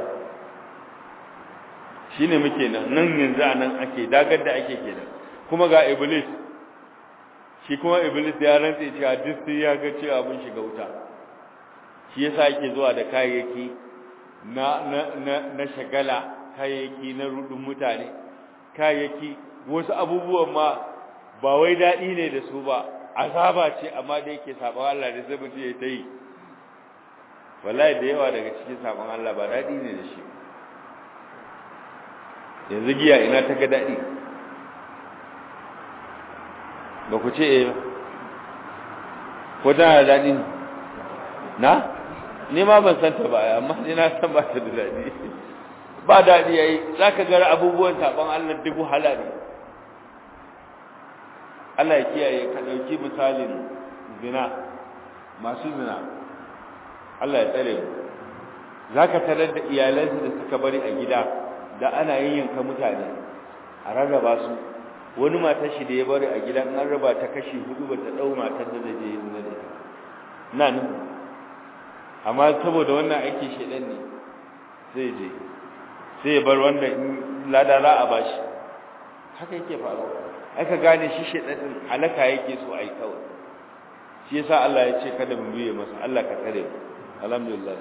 shine muke nan nan yanzu a nan ake dagar da ake kenan kuma ga iblis shi kuma iblis ya rantse cewa duk sai ya ga cewa mun shiga wuta shi yasa yake zuwa da kayayyaki na na na, na shagala kayayyaki na rudin mutane kayayyaki wasu abubuwan ma ba wai daɗi ne da su ba azaba ce amma da yake sabon Allah da sai mutum ya ta yi wallahi da yawa daga cikin sabon Allah ba daɗi ne da shi yanzu giya ina ta ga daɗi ba ku ce eh ko tana da daɗi na ni ma ban san ta ba amma ni na san ba ta da daɗi ba daɗi yayi zaka ga abubuwan sabon Allah duk wahala ne Allah ya kiyaye ka dauki misalin zina masu zina Allah ya tsare mu zaka tarar da iyalansu da suka bari a gida da ana yayyanka mutane a rarraba su wani matar shi da ya bari a gida an raba ta kashi hudu bata dau matar da zai yi zina da ita na nan amma saboda wannan aiki shedan ne sai je sai ya bar wanda lada za a bashi haka yake faruwa aka gane shi shedanin halaka yake so ai kawai shi yasa Allah ya ce kada mu biye masa Allah ka tare mu alhamdulillah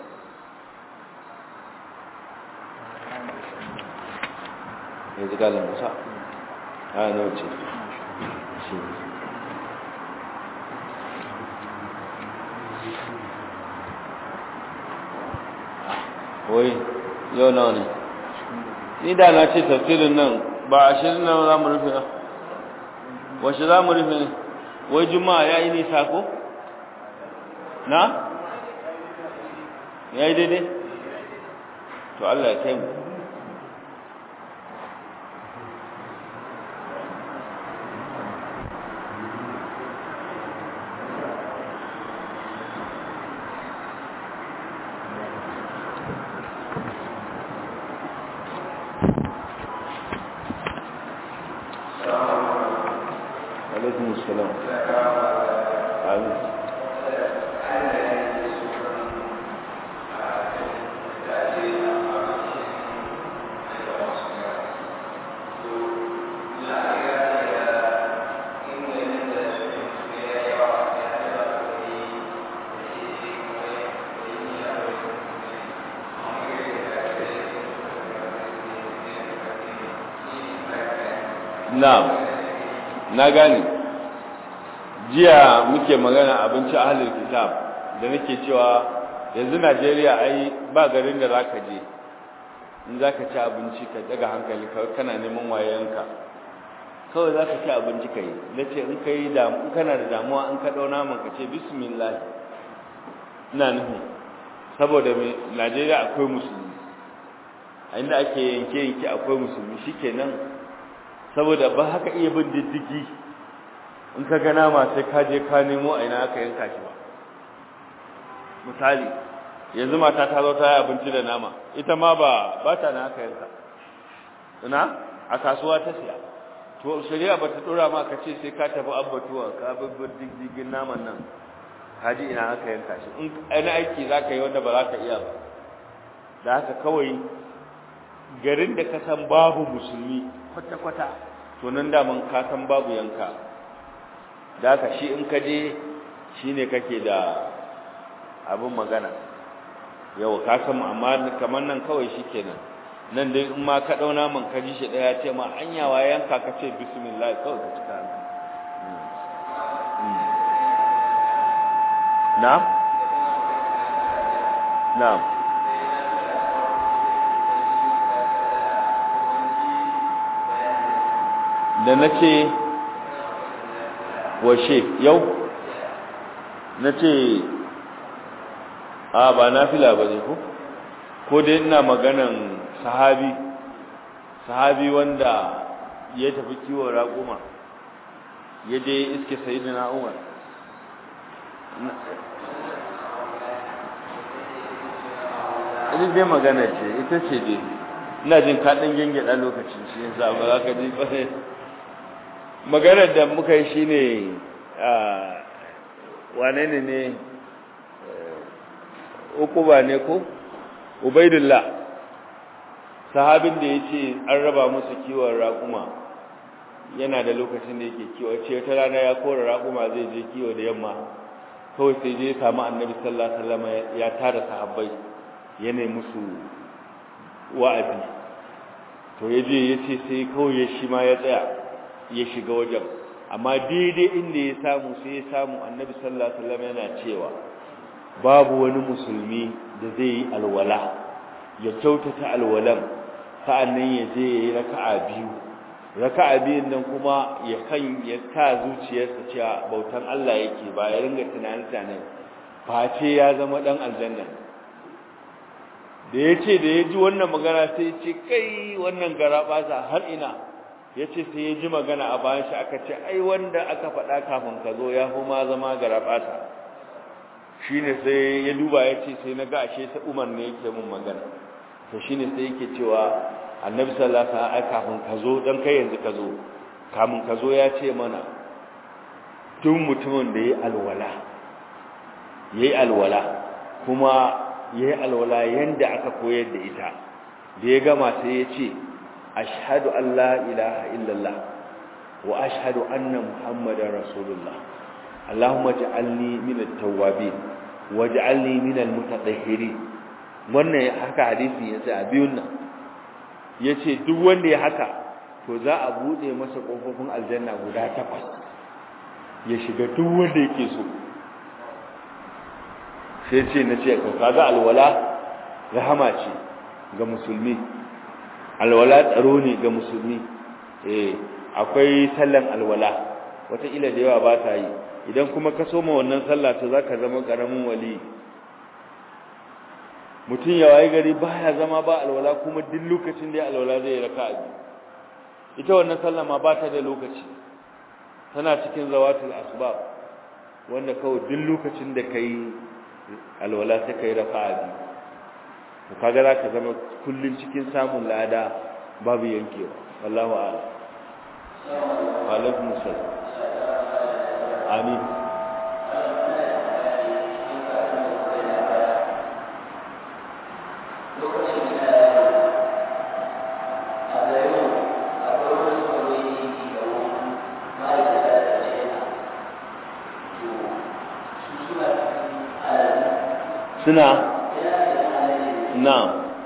yanzu ga Musa a nawa ce shi wai yau nawa ne ni da na ce tafsirin nan ba ashirin nan za mu rufe na wace za mu rufe ne wai juma'a ya yi nisa ko? na? ya yi daidai? to Allah ya kai mu alaikum assalam amin na'am na gane jiya muke magana abinci ahlul kitab da nake cewa yanzu Najeriya ai ba garin da zaka je in zaka ci abinci ka daga hankali kawai kana neman wayanka kawai zaka ci abinci kai nace in kai da in kana da damuwa in ka dauna mun ka ce bismillah ina nufi saboda me Najeriya akwai musulmi a inda ake yanke yanke akwai musulmi shikenan saboda ba haka iya bin diddigi in ka ga nama sai ka je ka nemo a ina aka yanka shi ba misali yanzu mata ta zo ta yi abinci da nama ita ma ba ba ta na aka yanka ina a kasuwa ta siya to shari'a ba ta dora ma ka ce sai ka tafi abbatuwa ka babbar diddigin naman nan ka ji ina aka yanka shi in ana aiki za ka yi wanda ba za ka iya ba da haka kawai garin da ka san babu musulmi kwata-kwata to nan daman ka san babu yanka da haka shi in ka je shi ne kake da abin magana yau ka san amma kamar nan kawai shi kenan nan dai in ma ka ɗauna man ka ji shi ɗaya ce ma an yawa yanka ka ce bismillah kawai ka cika na'am na'am da na ce washe yau na ce a ba na fila ba ne ko ko dai ina maganan sahabi sahabi wanda ya tafi kiwon raƙuma ya je iske sayidina umar ita dai magana ce ita ce dai ina jin kaɗin gyangyaɗa lokacin shi yin sa ba za ka ji ba maganar da muka yi shi ne wane ne ne ukuba ne ko ubaidullah sahabin da ya ce an raba musu kiwon raƙuma yana da lokacin da yake kiwo ce ta rana ya kora raƙuma zai je kiwo da yamma kawai sai je samu annabi sallallahu alaihi wasallam ya tara sahabbai yana musu wa'azi to ya je ya ce sai kawai ya shi ma ya tsaya ya shiga wajen amma daidai inda ya samu sai ya samu annabi sallallahu alaihi wasallam yana cewa babu wani musulmi da zai yi alwala ya kyautata alwalan sa'annan ya je ya yi raka'a biyu raka'a biyun nan kuma ya kan ya ta zuciyarsa cewa bautan Allah yake ba ya ringa tunanin tunanin face ya zama dan aljanna da ya ce da ya ji wannan magana sai ce kai wannan gara basa har ina ya ce sai ya ji magana a bayan shi aka ce ai wanda aka faɗa kafin ka zo ya fi ma zama gara basa shi ne sai ya duba ya ce sai na ga ashe ta umar ne yake mun magana to shi ne sai yake cewa annabi sallallahu alaihi wasallam kafin ka zo dan kai yanzu ka zo kafin ka zo ya ce mana tun mutumin da yayi alwala yayi alwala kuma yayi alwala yanda aka koyar da ita da ya gama sai ya ce ashhadu an la ilaha illallah wa ashhadu anna muhammadar rasulullah allahumma ja'alni minat tawwabin waj'alni minal mutatahhirin wannan haka hadisi yace a biyun nan yace duk wanda ya haka to za a bude masa kofofin aljanna guda takwas ya shiga duk wanda yake so sai ce na ce kaga alwala rahama ce ga musulmi alwala tsaro ne ga musulmi eh akwai sallan alwala wata ila da yawa ba ta yi idan kuma ka soma wannan sallah to zaka zama karamin wali mutum ya waye gari baya zama ba alwala kuma duk lokacin da ya alwala zai raka biyu ita wannan sallah ma ba ta da lokaci tana cikin zawatul asbab wanda kawai duk lokacin da kai alwala sai kai raka'a biyu to kaga zaka zama kullun cikin samun lada babu yankewa wallahu a'lam wa alaikum assalam amin suna na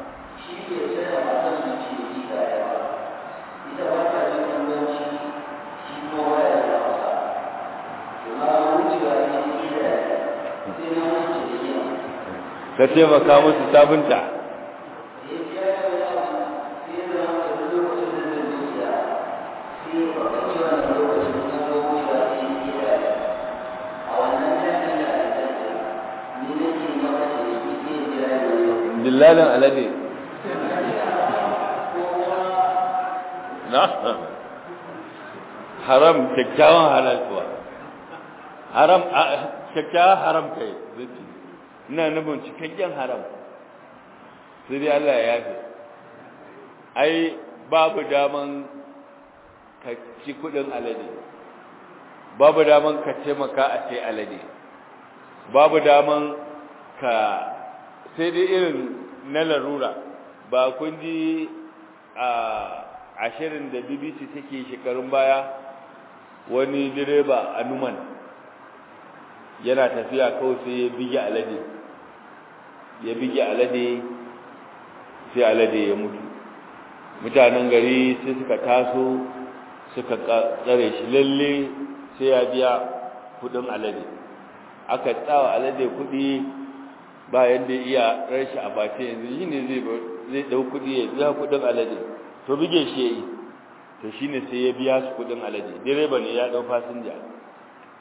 ka taimaka musu sabunta dillalin alade na haram kyakkyawan halaltuwa haram kyakkyawan haram kai zai ina nufin cikakken haram sai dai Allah ya yafe ai babu daman ka ci kudin alade babu daman ka taimaka a sai alade babu daman ka sai dai irin na larura ba kun ji a ashirin da bbc take shekarun baya wani direba a numan yana tafiya kawai sai ya bige alade ya bige alade sai alade ya mutu mutanen gari sai suka taso suka tsare shi lalle sai ya biya kudin alade aka tsawa alade kudi ba yadda iya rashi a bace yanzu shi ne zai dau kudi ya biya kudin alade to bige shi ya yi to shi ne sai ya biya su kudin alade direba ne ya dau fasinja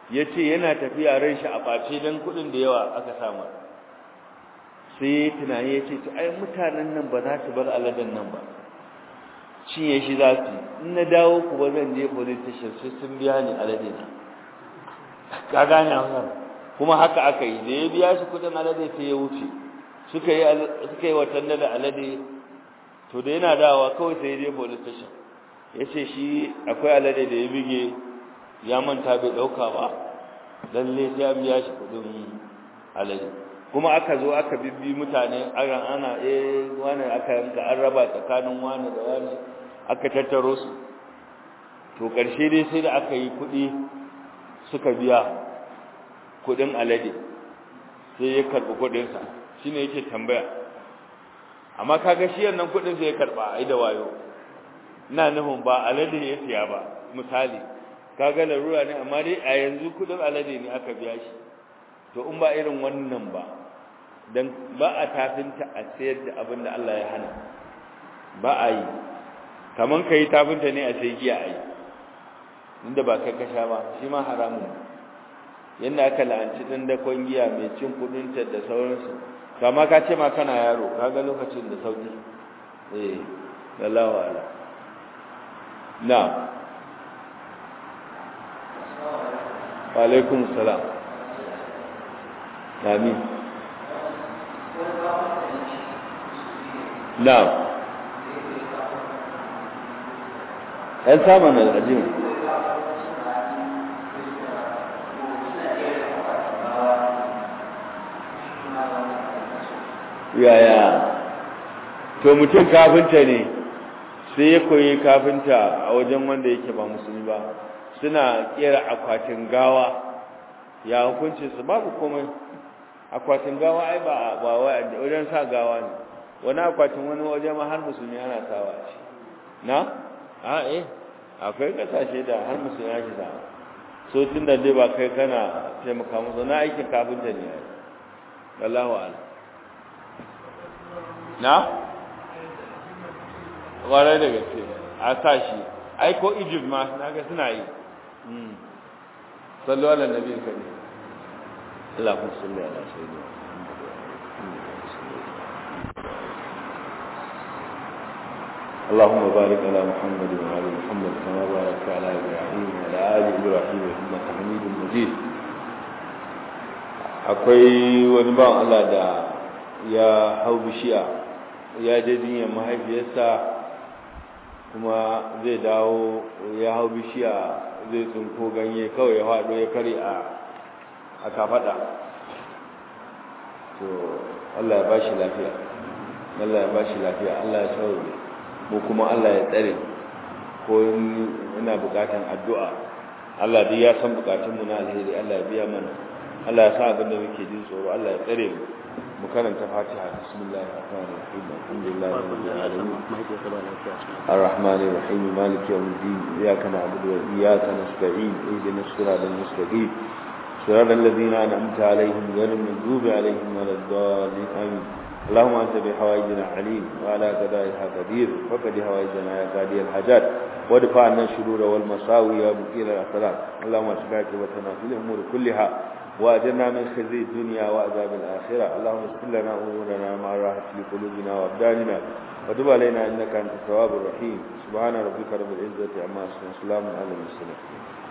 yace yana tafiya ran shi a face dan kudin da yawa aka samu sai tunani yace to ai mutanen nan ba za su bar aladan nan ba cinye shi za su in na dawo ku ba zan je police station sai sun biya ni alade na ka gane wannan kuma haka aka yi da ya biya shi kudin alade sai ya wuce suka yi suka yi watan da alade to da yana dawowa kawai sai ya je police station yace shi akwai alade da ya bige ya manta bai dauka ba lalle sai an biya shi kudin alade kuma aka zo aka bibbi mutane ana ana eh wani aka yanka an raba tsakanin wani da wani aka tattaro su to karshe dai sai da aka yi kudi suka biya kudin alade sai ya karbi kudin sa shine yake tambaya amma kaga shi yannan kudin sai ya karba ai da wayo ina nufin ba alade ya siya ba misali kaga larura ne amma dai a yanzu kudin alade ne aka biya shi to in ba irin wannan ba dan ba a tafinta a sayar da abin da Allah ya hana ba a yi kaman kai tafinta ne a sai giya a yi inda ba kai kasha ba shi ma haramun yanda aka la'anci dan da giya mai cin kudinta da sauransu kama ka ce ma kana yaro kaga lokacin da sauki eh wallahu ala na wa alaikum salam amin na'am ɗan samun al'ajin yaya to mutum kafinta ne sai ya koyi kafinta a wajen wanda yake ba musulmi ba suna kera akwatin gawa ya hukunci su babu komai akwatin gawa ai ba ba wajen sa gawa ne wani akwatin wani waje ma har musulmi ana sawa shi na a eh akwai kasashe da har musulmi ake sawa so tun da dai ba kai kana taimaka musu na aikin kafinta ne ai wallahu a'lam na ƙwarai da gaske a sa shi ai ko egypt ma na ga suna yi sallu ala nabi kari Allahumma salli ala sayyidina اللهم بارك على محمد وعلى محمد كما باركت على ابراهيم وعلى ال ابراهيم انك حميد مجيد akwai wani ban Allah da ya hau bishiya ya je jinyar mahaifiyarsa kuma zai dawo ya hau bishiya zai tsinko ganye kawai ya faɗo ya kare a a kafaɗa to Allah ya ba shi lafiya Allah ya ba shi lafiya Allah ya sauke mu kuma Allah ya tsare ko ina bukatan addu'a Allah dai ya san bukatun mu na alheri Allah ya biya mana Allah ya sa abin da muke jin tsoro Allah ya tsare mu mu karanta Fatiha bismillahir rahmanir rahim alhamdulillahi rabbil alamin arrahmanir rahim maliki yawmiddin iyyaka na'budu wa iyyaka nasta'in ihdinas siratal mustaqim صراط الذين أنعمت عليهم غير المغضوب عليهم ولا الضالين آمين اللهم أنت بحوائجنا عليم وعلى قضائها قدير فقد حوائجنا يا قاضي الحاجات وادفع عنا الشرور والمساوي يا مقيل الأخلاق اللهم اشفع عاقبتنا في الأمور كلها وأجرنا من خزي الدنيا وعذاب الآخرة اللهم اغفر لنا أمورنا مع الراحة لقلوبنا وأبداننا وتب علينا إنك أنت التواب الرحيم سبحان ربك رب العزة عما يصفون سلام على المرسلين